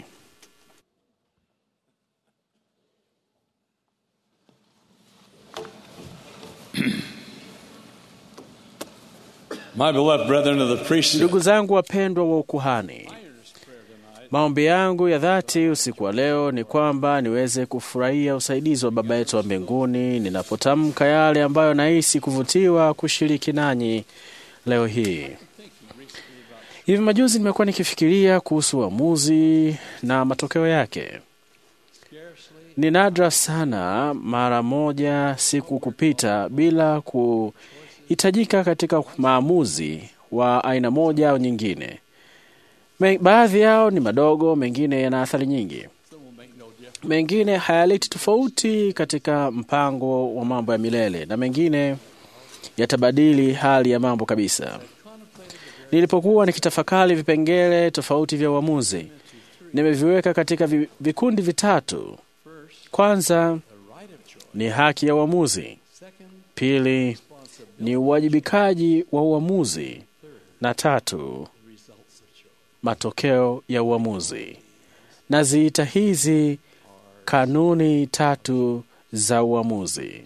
My beloved brethren of the priesthood, Ndugu zangu wapendwa wa ukuhani, maombi yangu ya dhati usiku wa leo ni kwamba niweze kufurahia usaidizi wa Baba yetu wa mbinguni ninapotamka yale ambayo nahisi kuvutiwa kushiriki nanyi leo hii. Hivi majuzi nimekuwa nikifikiria kuhusu uamuzi na matokeo yake. Ni nadra sana mara moja siku kupita bila kuhitajika katika maamuzi wa aina moja au nyingine. Me- Baadhi yao ni madogo, mengine yana athari nyingi, mengine hayaleti tofauti katika mpango wa mambo ya milele, na mengine yatabadili hali ya mambo kabisa. Nilipokuwa nikitafakari vipengele tofauti vya uamuzi, nimeviweka katika vi- vikundi vitatu. Kwanza ni haki ya uamuzi, pili ni uwajibikaji wa uamuzi, na tatu matokeo ya uamuzi. Naziita hizi kanuni tatu za uamuzi.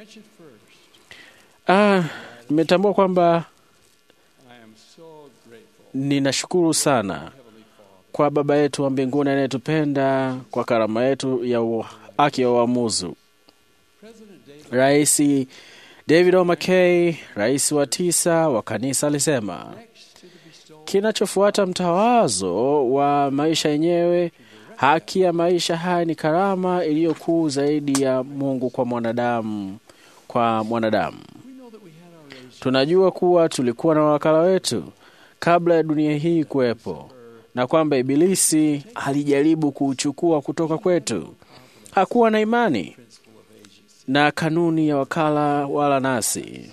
Ah, nimetambua kwamba ninashukuru sana kwa Baba yetu wa mbinguni anayetupenda kwa karama yetu ya u- haki ya uamuzi. Rais David O. McKay, rais wa tisa wa kanisa, alisema kinachofuata mtawazo wa maisha yenyewe, haki ya maisha haya ni karama iliyokuu zaidi ya Mungu kwa mwanadamu kwa mwanadamu. Tunajua kuwa tulikuwa na wakala wetu kabla ya dunia hii kuwepo, na kwamba Ibilisi alijaribu kuuchukua kutoka kwetu. Hakuwa na imani na kanuni ya wakala wala nasi,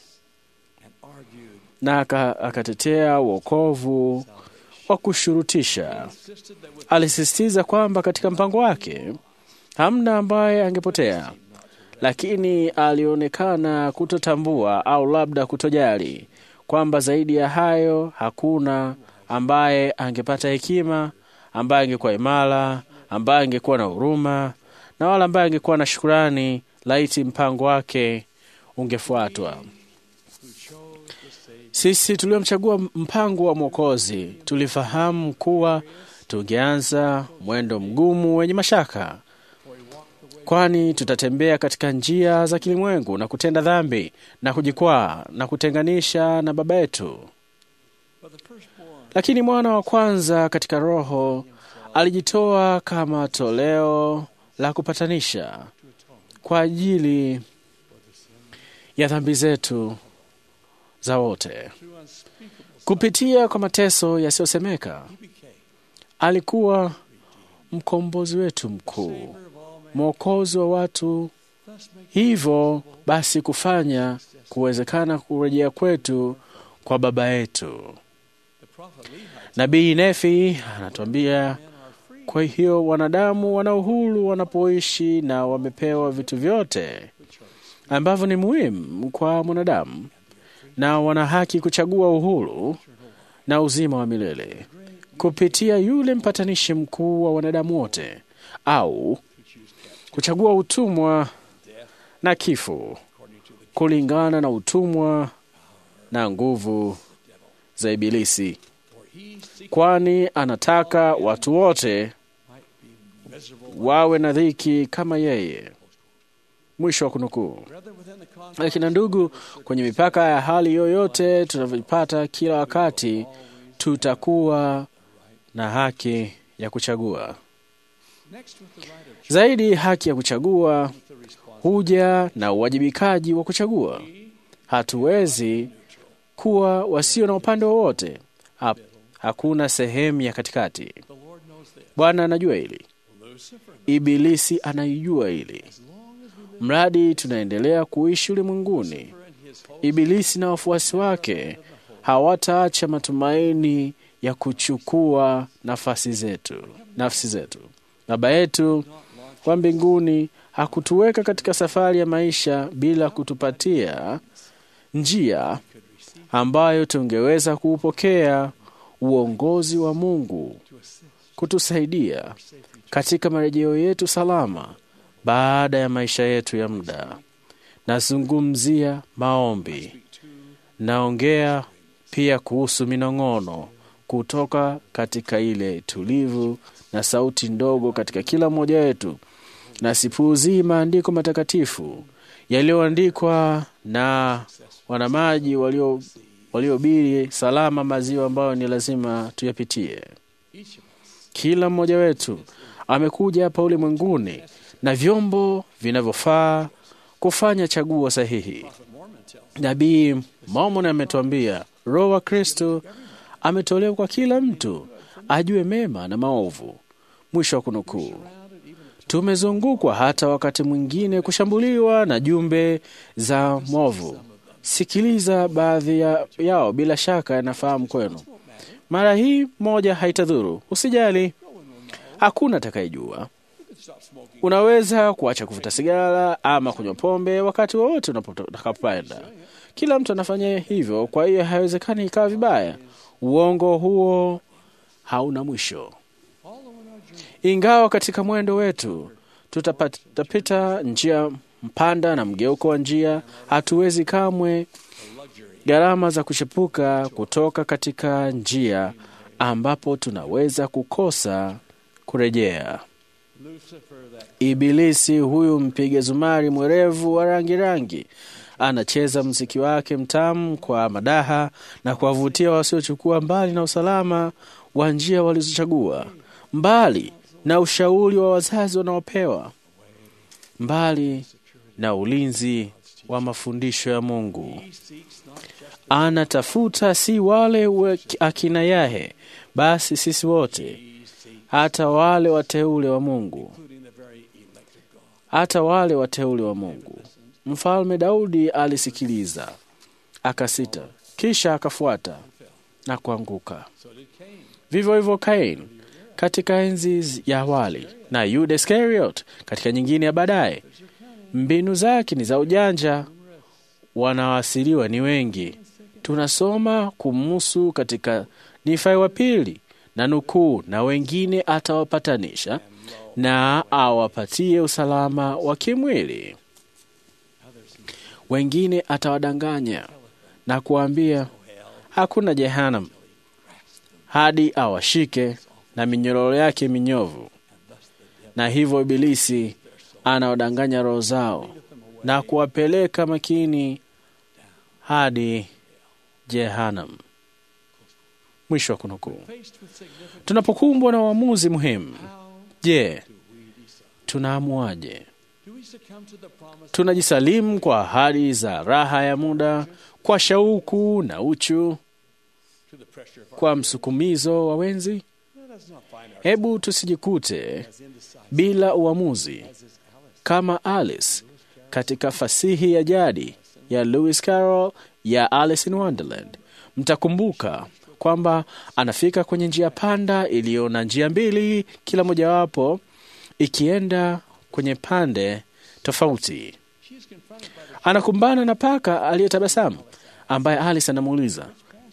na aka- akatetea wokovu wa kushurutisha. Alisisitiza kwamba katika mpango wake hamna ambaye angepotea, lakini alionekana kutotambua au labda kutojali kwamba zaidi ya hayo hakuna ambaye angepata hekima, ambaye angekuwa imara, ambaye angekuwa na huruma na wala ambaye angekuwa na shukurani laiti mpango wake ungefuatwa. Sisi tuliomchagua mpango wa Mwokozi tulifahamu kuwa tungeanza mwendo mgumu wenye mashaka, kwani tutatembea katika njia za kilimwengu na kutenda dhambi na kujikwaa na kutenganisha na Baba yetu. Lakini mwana wa kwanza katika Roho alijitoa kama toleo la kupatanisha kwa ajili ya dhambi zetu za wote. Kupitia kwa mateso yasiyosemeka, alikuwa mkombozi wetu mkuu, mwokozi wa watu, hivyo basi kufanya kuwezekana kurejea kwetu kwa Baba yetu. Nabii Nefi anatuambia, kwa hiyo wanadamu wana uhuru wanapoishi na wamepewa vitu vyote ambavyo ni muhimu kwa mwanadamu, na wana haki kuchagua uhuru na uzima wa milele kupitia yule mpatanishi mkuu wa wanadamu wote, au kuchagua utumwa na kifo kulingana na utumwa na nguvu za Ibilisi, kwani anataka watu wote wawe na dhiki kama yeye. Mwisho wa kunukuu. Lakini ndugu, kwenye mipaka ya hali yoyote tunavyoipata kila wakati, tutakuwa na haki ya kuchagua. Zaidi, haki ya kuchagua huja na uwajibikaji wa kuchagua. Hatuwezi kuwa wasio na upande wowote. Ha, hakuna sehemu ya katikati. Bwana anajua hili, Ibilisi anaijua hili. Mradi tunaendelea kuishi ulimwenguni, Ibilisi na wafuasi wake hawataacha matumaini ya kuchukua nafasi zetu, nafsi zetu. Baba yetu wa mbinguni hakutuweka katika safari ya maisha bila kutupatia njia ambayo tungeweza kuupokea uongozi wa Mungu kutusaidia katika marejeo yetu salama baada ya maisha yetu ya muda. Nazungumzia maombi, naongea pia kuhusu minong'ono kutoka katika ile tulivu na sauti ndogo katika kila mmoja wetu, na sipuuzii maandiko matakatifu yaliyoandikwa na wanamaji walio waliobiri salama maziwa ambayo ni lazima tuyapitie. Kila mmoja wetu amekuja hapa ulimwenguni na vyombo vinavyofaa kufanya chaguo sahihi. Nabii Mormon ametuambia Roho wa Kristo ametolewa kwa kila mtu ajue mema na maovu. Mwisho wa kunukuu. Tumezungukwa hata wakati mwingine kushambuliwa na jumbe za mwovu. Sikiliza baadhi ya, yao, bila shaka yanafahamu kwenu. Mara hii moja haitadhuru, usijali, hakuna atakayejua. Unaweza kuacha kuvuta sigara ama kunywa pombe wakati wowote unapoenda. Kila mtu anafanya hivyo, kwa hiyo haiwezekani ikawa vibaya. Uongo huo hauna mwisho. Ingawa katika mwendo wetu tutapita njia mpanda na mgeuko wa njia, hatuwezi kamwe gharama za kuchepuka kutoka katika njia ambapo tunaweza kukosa kurejea. Ibilisi huyu mpiga zumari mwerevu wa rangi rangi anacheza mziki wake mtamu kwa madaha na kuwavutia wasiochukua mbali na usalama wa njia walizochagua, mbali na ushauri wa wazazi wanaopewa, mbali na ulinzi wa mafundisho ya Mungu. Anatafuta si wale we- akina Yahe, basi sisi wote, hata wale wateule wa Mungu, hata wale wateule wa Mungu. Mfalme Daudi alisikiliza, akasita, kisha akafuata na kuanguka. Vivyo hivyo Kain katika enzi ya awali na Yuda Iskariot katika nyingine ya baadaye. Mbinu zake ni za ujanja, wanaoasiliwa ni wengi. Tunasoma kumhusu katika Nifai wa pili na nukuu, na wengine atawapatanisha na awapatie usalama wa kimwili, wengine atawadanganya na kuwaambia hakuna jehanamu, hadi awashike na minyororo yake minyovu. Na hivyo Ibilisi anawadanganya roho zao na kuwapeleka makini hadi jehanamu. Mwisho wa kunukuu. Tunapokumbwa na uamuzi muhimu, je, tunaamuaje? Tunajisalimu kwa ahadi za raha ya muda, kwa shauku na uchu, kwa msukumizo wa wenzi? Hebu tusijikute bila uamuzi kama Alice katika fasihi ya jadi ya Lewis Carroll ya Alice in Wonderland. Mtakumbuka kwamba anafika kwenye njia panda iliyo na njia mbili, kila mojawapo ikienda kwenye pande tofauti. Anakumbana na paka aliyetabasamu ambaye Alice anamuuliza,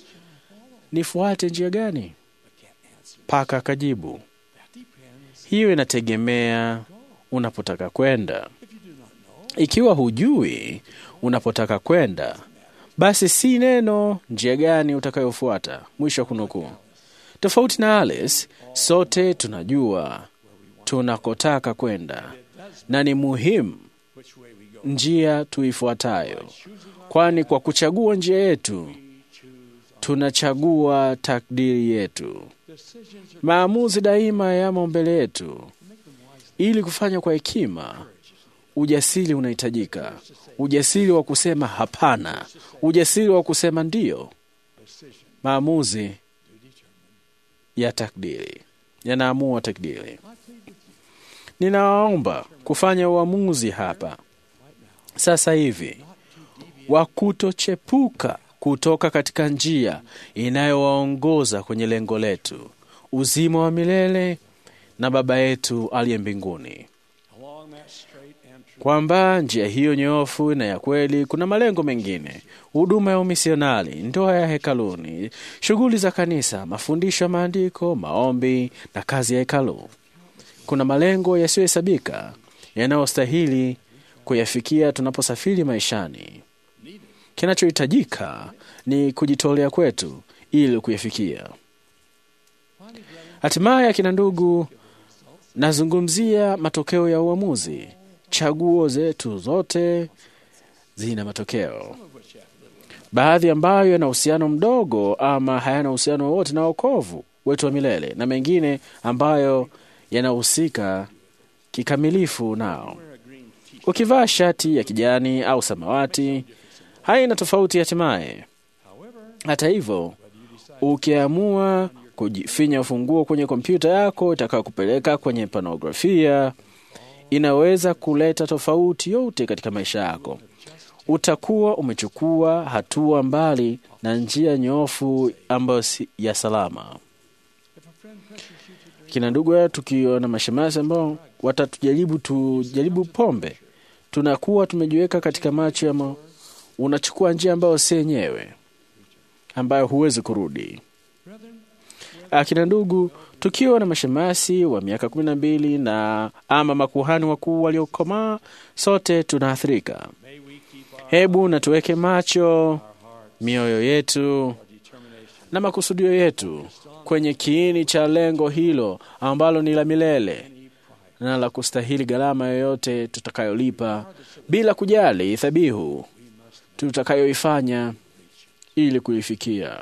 nifuate njia gani? Paka akajibu, hiyo inategemea unapotaka kwenda. Ikiwa hujui unapotaka kwenda, basi si neno njia gani utakayofuata. Mwisho wa kunukuu. Tofauti na Alice, sote tunajua tunakotaka kwenda na ni muhimu njia tuifuatayo, kwani kwa kuchagua njia yetu tunachagua takdiri yetu. Maamuzi daima yamo mbele yetu. Ili kufanya kwa hekima, ujasiri unahitajika, ujasiri wa kusema hapana, ujasiri wa kusema ndiyo. Maamuzi ya takdiri yanaamua takdiri. Ninawaomba kufanya uamuzi hapa sasa hivi wa kutochepuka kutoka katika njia inayowaongoza kwenye lengo letu, uzima wa milele na Baba yetu aliye mbinguni, kwamba njia hiyo nyofu na ya kweli kuna malengo mengine: huduma ya umisionari, ndoa ya hekaluni, shughuli za kanisa, mafundisho ya maandiko, maombi na kazi ya hekalu. Kuna malengo yasiyohesabika yanayostahili kuyafikia tunaposafiri maishani. Kinachohitajika ni kujitolea kwetu ili kuyafikia. Hatimaye, akina ndugu, nazungumzia matokeo ya uamuzi. Chaguo zetu zote zina matokeo, baadhi ambayo yana uhusiano mdogo ama hayana uhusiano wowote na wokovu wetu wa milele, na mengine ambayo yanahusika kikamilifu nao. Ukivaa shati ya kijani au samawati haina tofauti hatimaye. Hata hivyo, ukiamua kujifinya ufunguo kwenye kompyuta yako itakayo kupeleka kwenye panografia, inaweza kuleta tofauti yote katika maisha yako. Utakuwa umechukua hatua mbali na njia nyofu ambayo si ya salama. Kina ndugu ya tukiona mashemasi ambao watatujaribu tujaribu pombe, tunakuwa tumejiweka katika macho ya ma... unachukua njia ambayo si yenyewe, ambayo huwezi kurudi. akina ndugu, tukiwa na mashemasi wa miaka kumi na mbili na ama makuhani wakuu waliokomaa, sote tunaathirika. Hebu na tuweke macho mioyo yetu na makusudio yetu kwenye kiini cha lengo hilo ambalo ni la milele na la kustahili gharama yoyote tutakayolipa, bila kujali dhabihu tutakayoifanya ili kuifikia.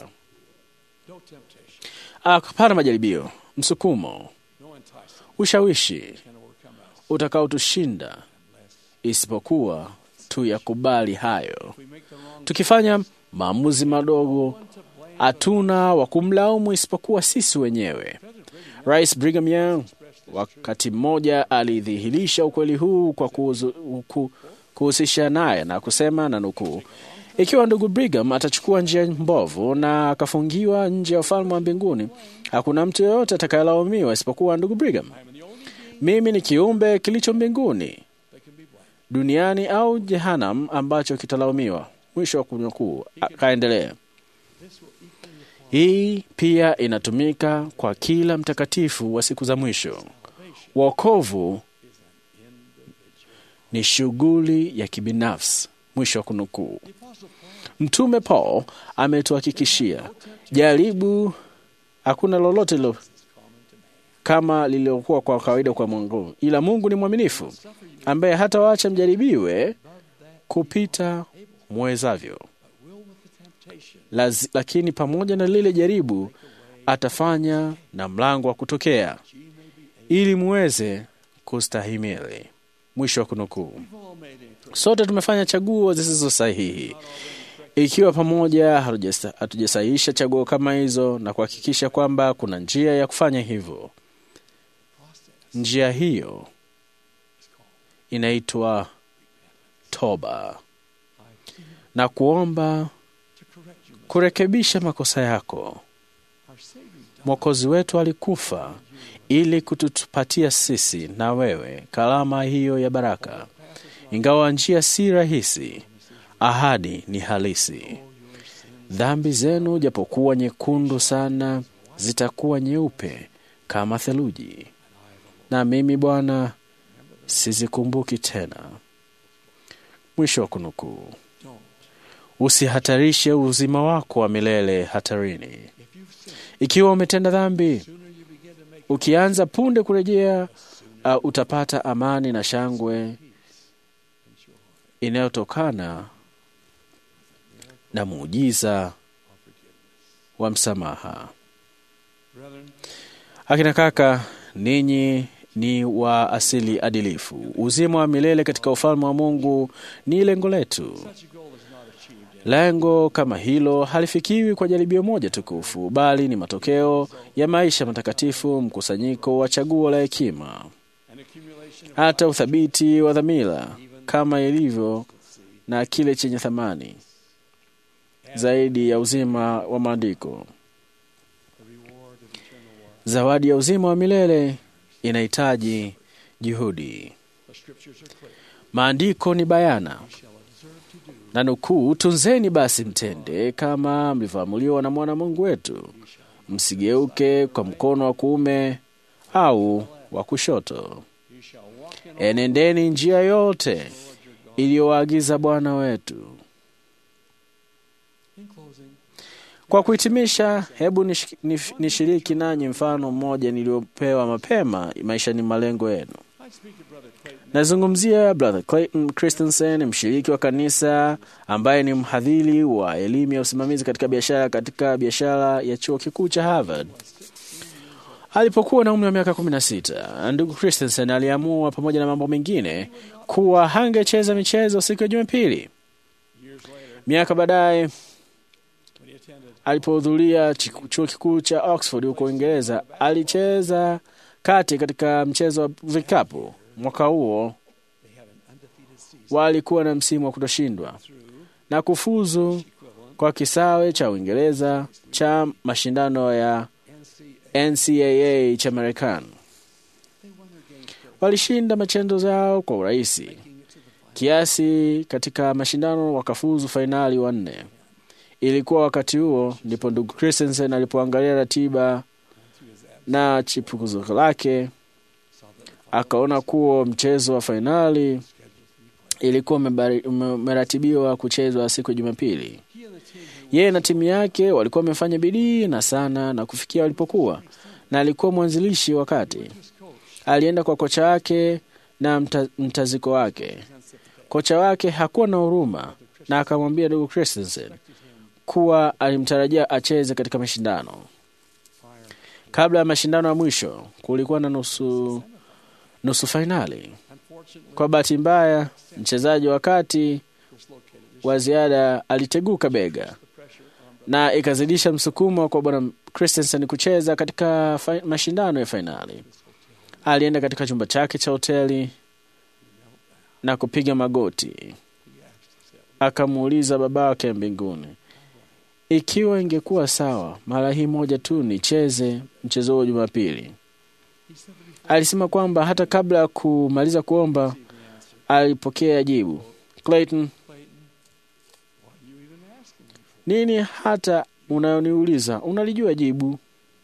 Hapana majaribio, msukumo, ushawishi utakaotushinda isipokuwa tuyakubali hayo. Tukifanya maamuzi madogo, hatuna wa kumlaumu isipokuwa sisi wenyewe. Rais Brigham Young wakati mmoja alidhihirisha ukweli huu kwa kuhuzu- ku- kuhusisha naye na kusema na nukuu, ikiwa ndugu Brigham atachukua njia mbovu na akafungiwa nje ya ufalme wa mbinguni, hakuna mtu yeyote atakayelaumiwa isipokuwa ndugu Brigham. Mimi ni kiumbe kilicho mbinguni, duniani au jehanam ambacho kitalaumiwa. Mwisho wa kunukuu. Akaendelea, hii pia inatumika kwa kila mtakatifu wa siku za mwisho. Wokovu ni shughuli ya kibinafsi. Mwisho wa kunukuu. Mtume Paul ametuhakikishia jaribu, hakuna lolote lo kama lililokuwa kwa kawaida kwa Mungu, ila Mungu ni mwaminifu ambaye hata waacha mjaribiwe kupita mwezavyo, Laz, lakini pamoja na lile jaribu atafanya na mlango wa kutokea ili muweze kustahimili. Mwisho wa kunukuu. Sote tumefanya chaguo zisizo sahihi, ikiwa pamoja hatujasa- hatujasahihisha chaguo kama hizo na kuhakikisha kwamba kuna njia ya kufanya hivyo. Njia hiyo inaitwa toba na kuomba kurekebisha makosa yako. Mwokozi wetu alikufa ili kutupatia sisi na wewe kalama hiyo ya baraka. Ingawa njia si rahisi, ahadi ni halisi. Dhambi zenu japokuwa nyekundu sana, zitakuwa nyeupe kama theluji, na mimi Bwana sizikumbuki tena. Mwisho wa kunukuu. Usihatarishe uzima wako wa milele hatarini. Ikiwa umetenda dhambi, ukianza punde kurejea, uh, utapata amani na shangwe inayotokana na muujiza wa msamaha. Akina kaka, ninyi ni wa asili adilifu. Uzima wa milele katika ufalme wa Mungu ni lengo letu. Lengo kama hilo halifikiwi kwa jaribio moja tukufu, bali ni matokeo ya maisha matakatifu, mkusanyiko wa chaguo la hekima, hata uthabiti wa dhamira, kama ilivyo na kile chenye thamani zaidi ya uzima wa maandiko. Zawadi ya uzima wa milele inahitaji juhudi. Maandiko ni bayana na nukuu, tunzeni basi mtende kama mlivyoamuliwa na mwana Mungu wetu, msigeuke kwa mkono wa kuume au wa kushoto. Enendeni njia yote iliyowaagiza Bwana wetu. Kwa kuhitimisha, hebu nish- nif- nishiriki nanyi mfano mmoja niliopewa mapema maishani malengo yenu. Nazungumzia Brother Clayton Christensen, mshiriki wa kanisa ambaye ni mhadhiri wa elimu ya usimamizi katika biashara katika biashara ya chuo kikuu cha Harvard. Alipokuwa na umri wa miaka 16, ndugu Christensen aliamua pamoja na mambo mengine kuwa hangecheza michezo siku ya Jumapili. Miaka baadaye alipohudhuria chiku- chuo kikuu cha Oxford huko Uingereza, alicheza kati katika mchezo wa vikapu. Mwaka huo walikuwa na msimu wa kutoshindwa na kufuzu kwa kisawe cha Uingereza cha mashindano ya NCAA cha Marekani. Walishinda machendo zao kwa urahisi kiasi katika mashindano wakafuzu fainali wanne. Ilikuwa wakati huo ndipo ndugu Christensen alipoangalia ratiba na chipukizo lake akaona kuwa mchezo wa fainali ilikuwa umebari- ume- umeratibiwa kuchezwa siku ya Jumapili. Yeye na timu yake walikuwa wamefanya bidii na sana na kufikia walipokuwa, na alikuwa mwanzilishi wakati alienda kwa kocha wake na mta, mtaziko wake. Kocha wake hakuwa na huruma na akamwambia ndugu Christensen kuwa alimtarajia acheze katika mashindano. Kabla ya mashindano ya mwisho, kulikuwa na nusu, nusu fainali. Kwa bahati mbaya, mchezaji wa kati wa ziada aliteguka bega na ikazidisha msukumo kwa bwana Christensen kucheza katika fa- mashindano ya fainali. Alienda katika chumba chake cha hoteli na kupiga magoti, akamuuliza baba wake mbinguni ikiwa ingekuwa sawa mara hii moja tu nicheze mchezo huo Jumapili. Alisema kwamba hata kabla ya kumaliza kuomba alipokea jibu, Clayton, nini hata unayoniuliza? Unalijua jibu.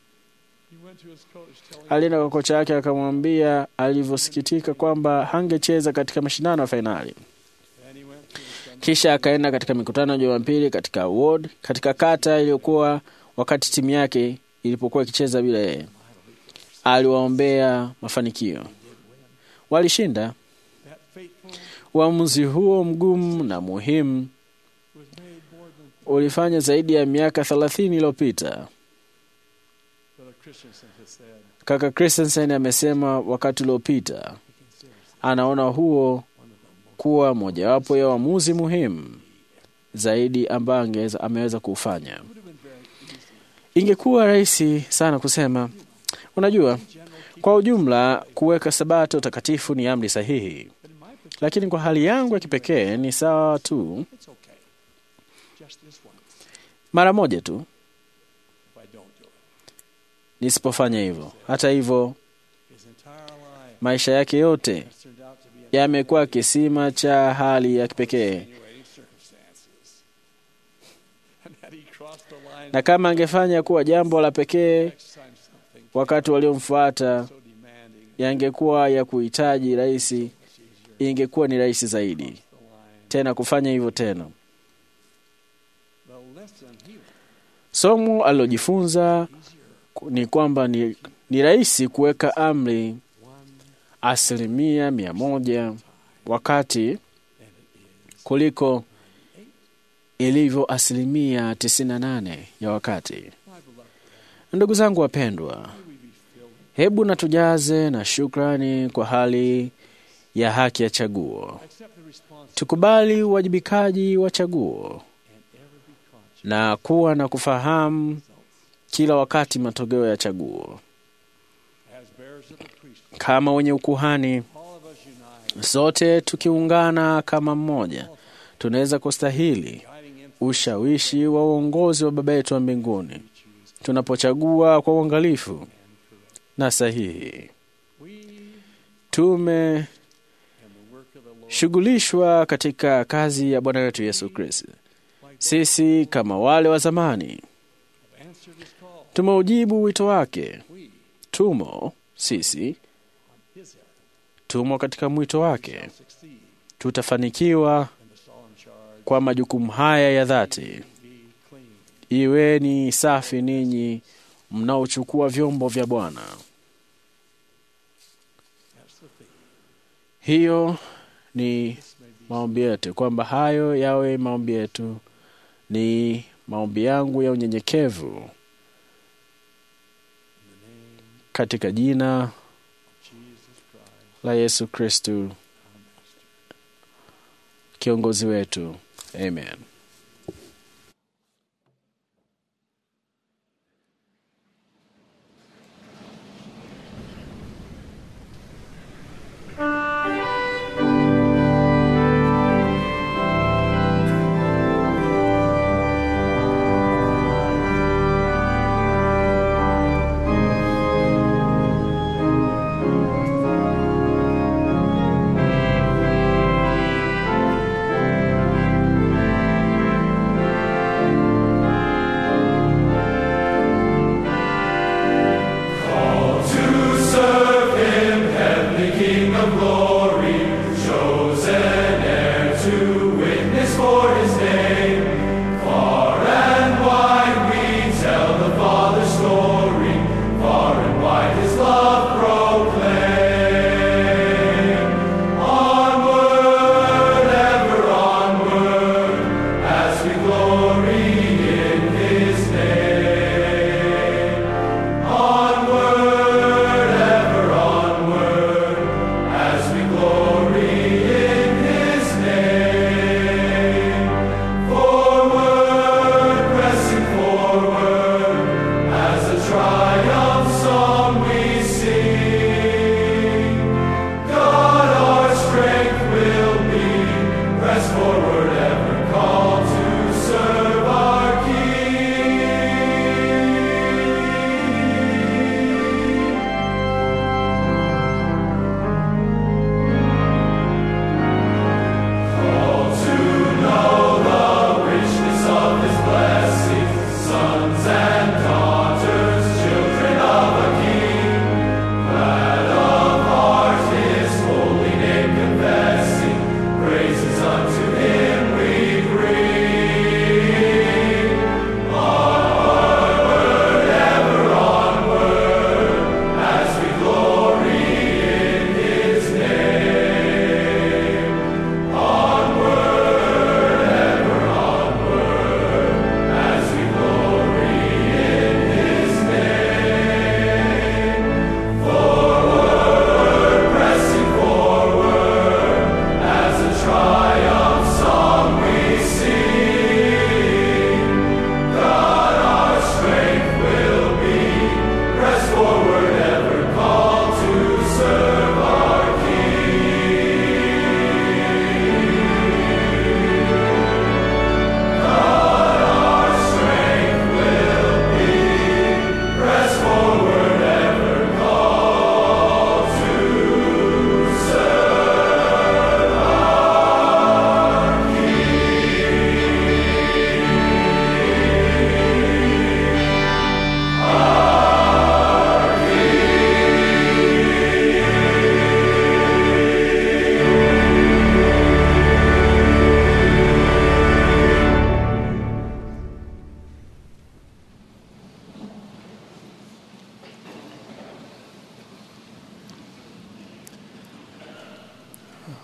Alienda kwa kocha yake akamwambia alivyosikitika kwamba hangecheza katika mashindano ya fainali. Kisha akaenda katika mikutano ya Jumapili katika ward, katika kata iliyokuwa wakati timu yake ilipokuwa ikicheza bila yeye. Aliwaombea mafanikio, walishinda. Uamuzi huo mgumu na muhimu ulifanya zaidi ya miaka thelathini iliyopita. Kaka Christensen amesema wakati uliopita anaona huo kuwa mojawapo ya uamuzi muhimu zaidi ambayo angeweza ameweza kuufanya. Ingekuwa rahisi sana kusema, unajua, kwa ujumla kuweka sabato takatifu ni amri sahihi, lakini kwa hali yangu ya kipekee ni sawa tu mara moja tu nisipofanya hivyo. Hata hivyo, maisha yake yote yamekuwa kisima cha hali ya kipekee, na kama angefanya kuwa jambo la pekee wakati waliomfuata yangekuwa ya kuhitaji rahisi, ingekuwa ni rahisi zaidi tena kufanya hivyo tena. Somo alilojifunza ni kwamba ni, ni rahisi kuweka amri asilimia mia moja wakati kuliko ilivyo asilimia tisini na nane ya wakati. Ndugu zangu wapendwa, hebu na tujaze na shukrani kwa hali ya haki ya chaguo. Tukubali uwajibikaji wa chaguo na kuwa na kufahamu kila wakati matokeo ya chaguo. Kama wenye ukuhani, sote tukiungana kama mmoja, tunaweza kustahili ushawishi wa uongozi wa Baba yetu wa mbinguni tunapochagua kwa uangalifu na sahihi. Tumeshughulishwa katika kazi ya Bwana wetu Yesu Kristo. Sisi kama wale wa zamani tumeujibu wito wake. Tumo sisi, tumo katika mwito wake. Tutafanikiwa kwa majukumu haya ya dhati. Iweni safi ninyi mnaochukua vyombo vya Bwana. Hiyo ni maombi yetu, kwamba hayo yawe maombi yetu, ni maombi yangu ya unyenyekevu katika jina la Yesu Kristu kiongozi wetu, amen. Thank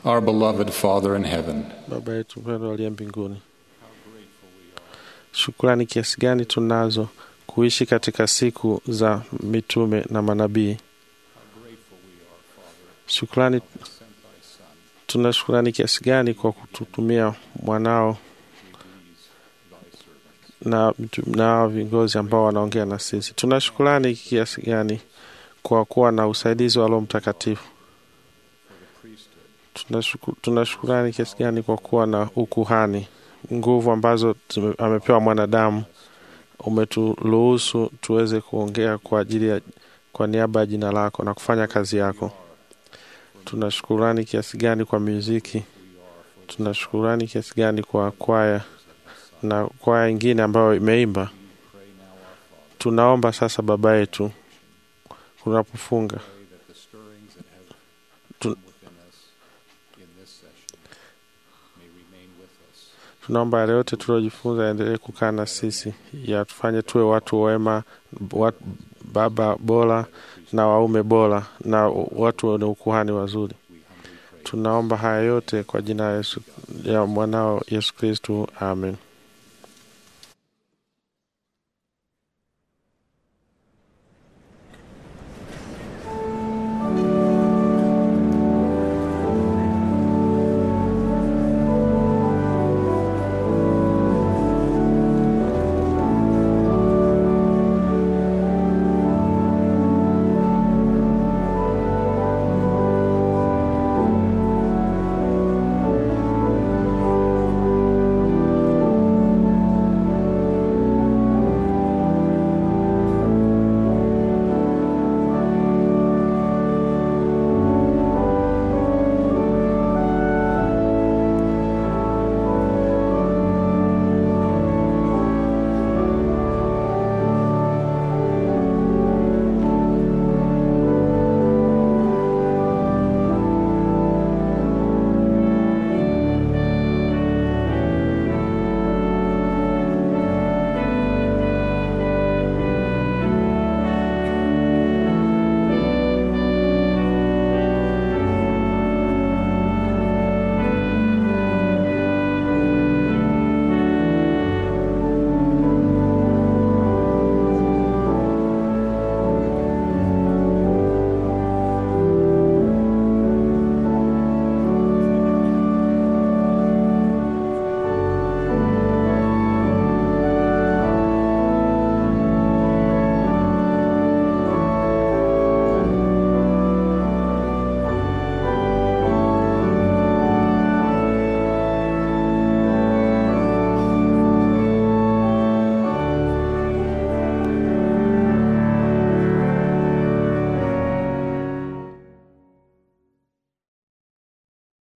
Our beloved Father in heaven, Baba yetu mpendwa aliye mbinguni, shukrani kiasi gani tunazo kuishi katika siku za mitume na manabii. Shukrani, tuna shukrani kiasi gani kwa kututumia mwanao na na viongozi ambao wanaongea na sisi. Tuna shukrani kiasi gani kwa kuwa na usaidizi wa Roho Mtakatifu. Tunashuku- Tuna shukrani kiasi gani kwa kuwa na ukuhani, nguvu ambazo tume- amepewa mwanadamu. Umeturuhusu tuweze kuongea kwa ajili ya kwa niaba ya jina lako na kufanya kazi yako. Tuna shukurani kiasi gani kwa muziki. Tuna shukurani kiasi gani kwa kwaya na kwaya ingine ambayo imeimba. Tunaomba sasa, Baba yetu, unapofunga tu, tunaomba yale yote tuliojifunza yaendelee kukaa na sisi, yatufanye tuwe watu wema, wat, baba bora na waume bora na watu wenye ukuhani wazuri. Tunaomba haya yote kwa jina la Yesu, ya mwanao Yesu Kristu, amen.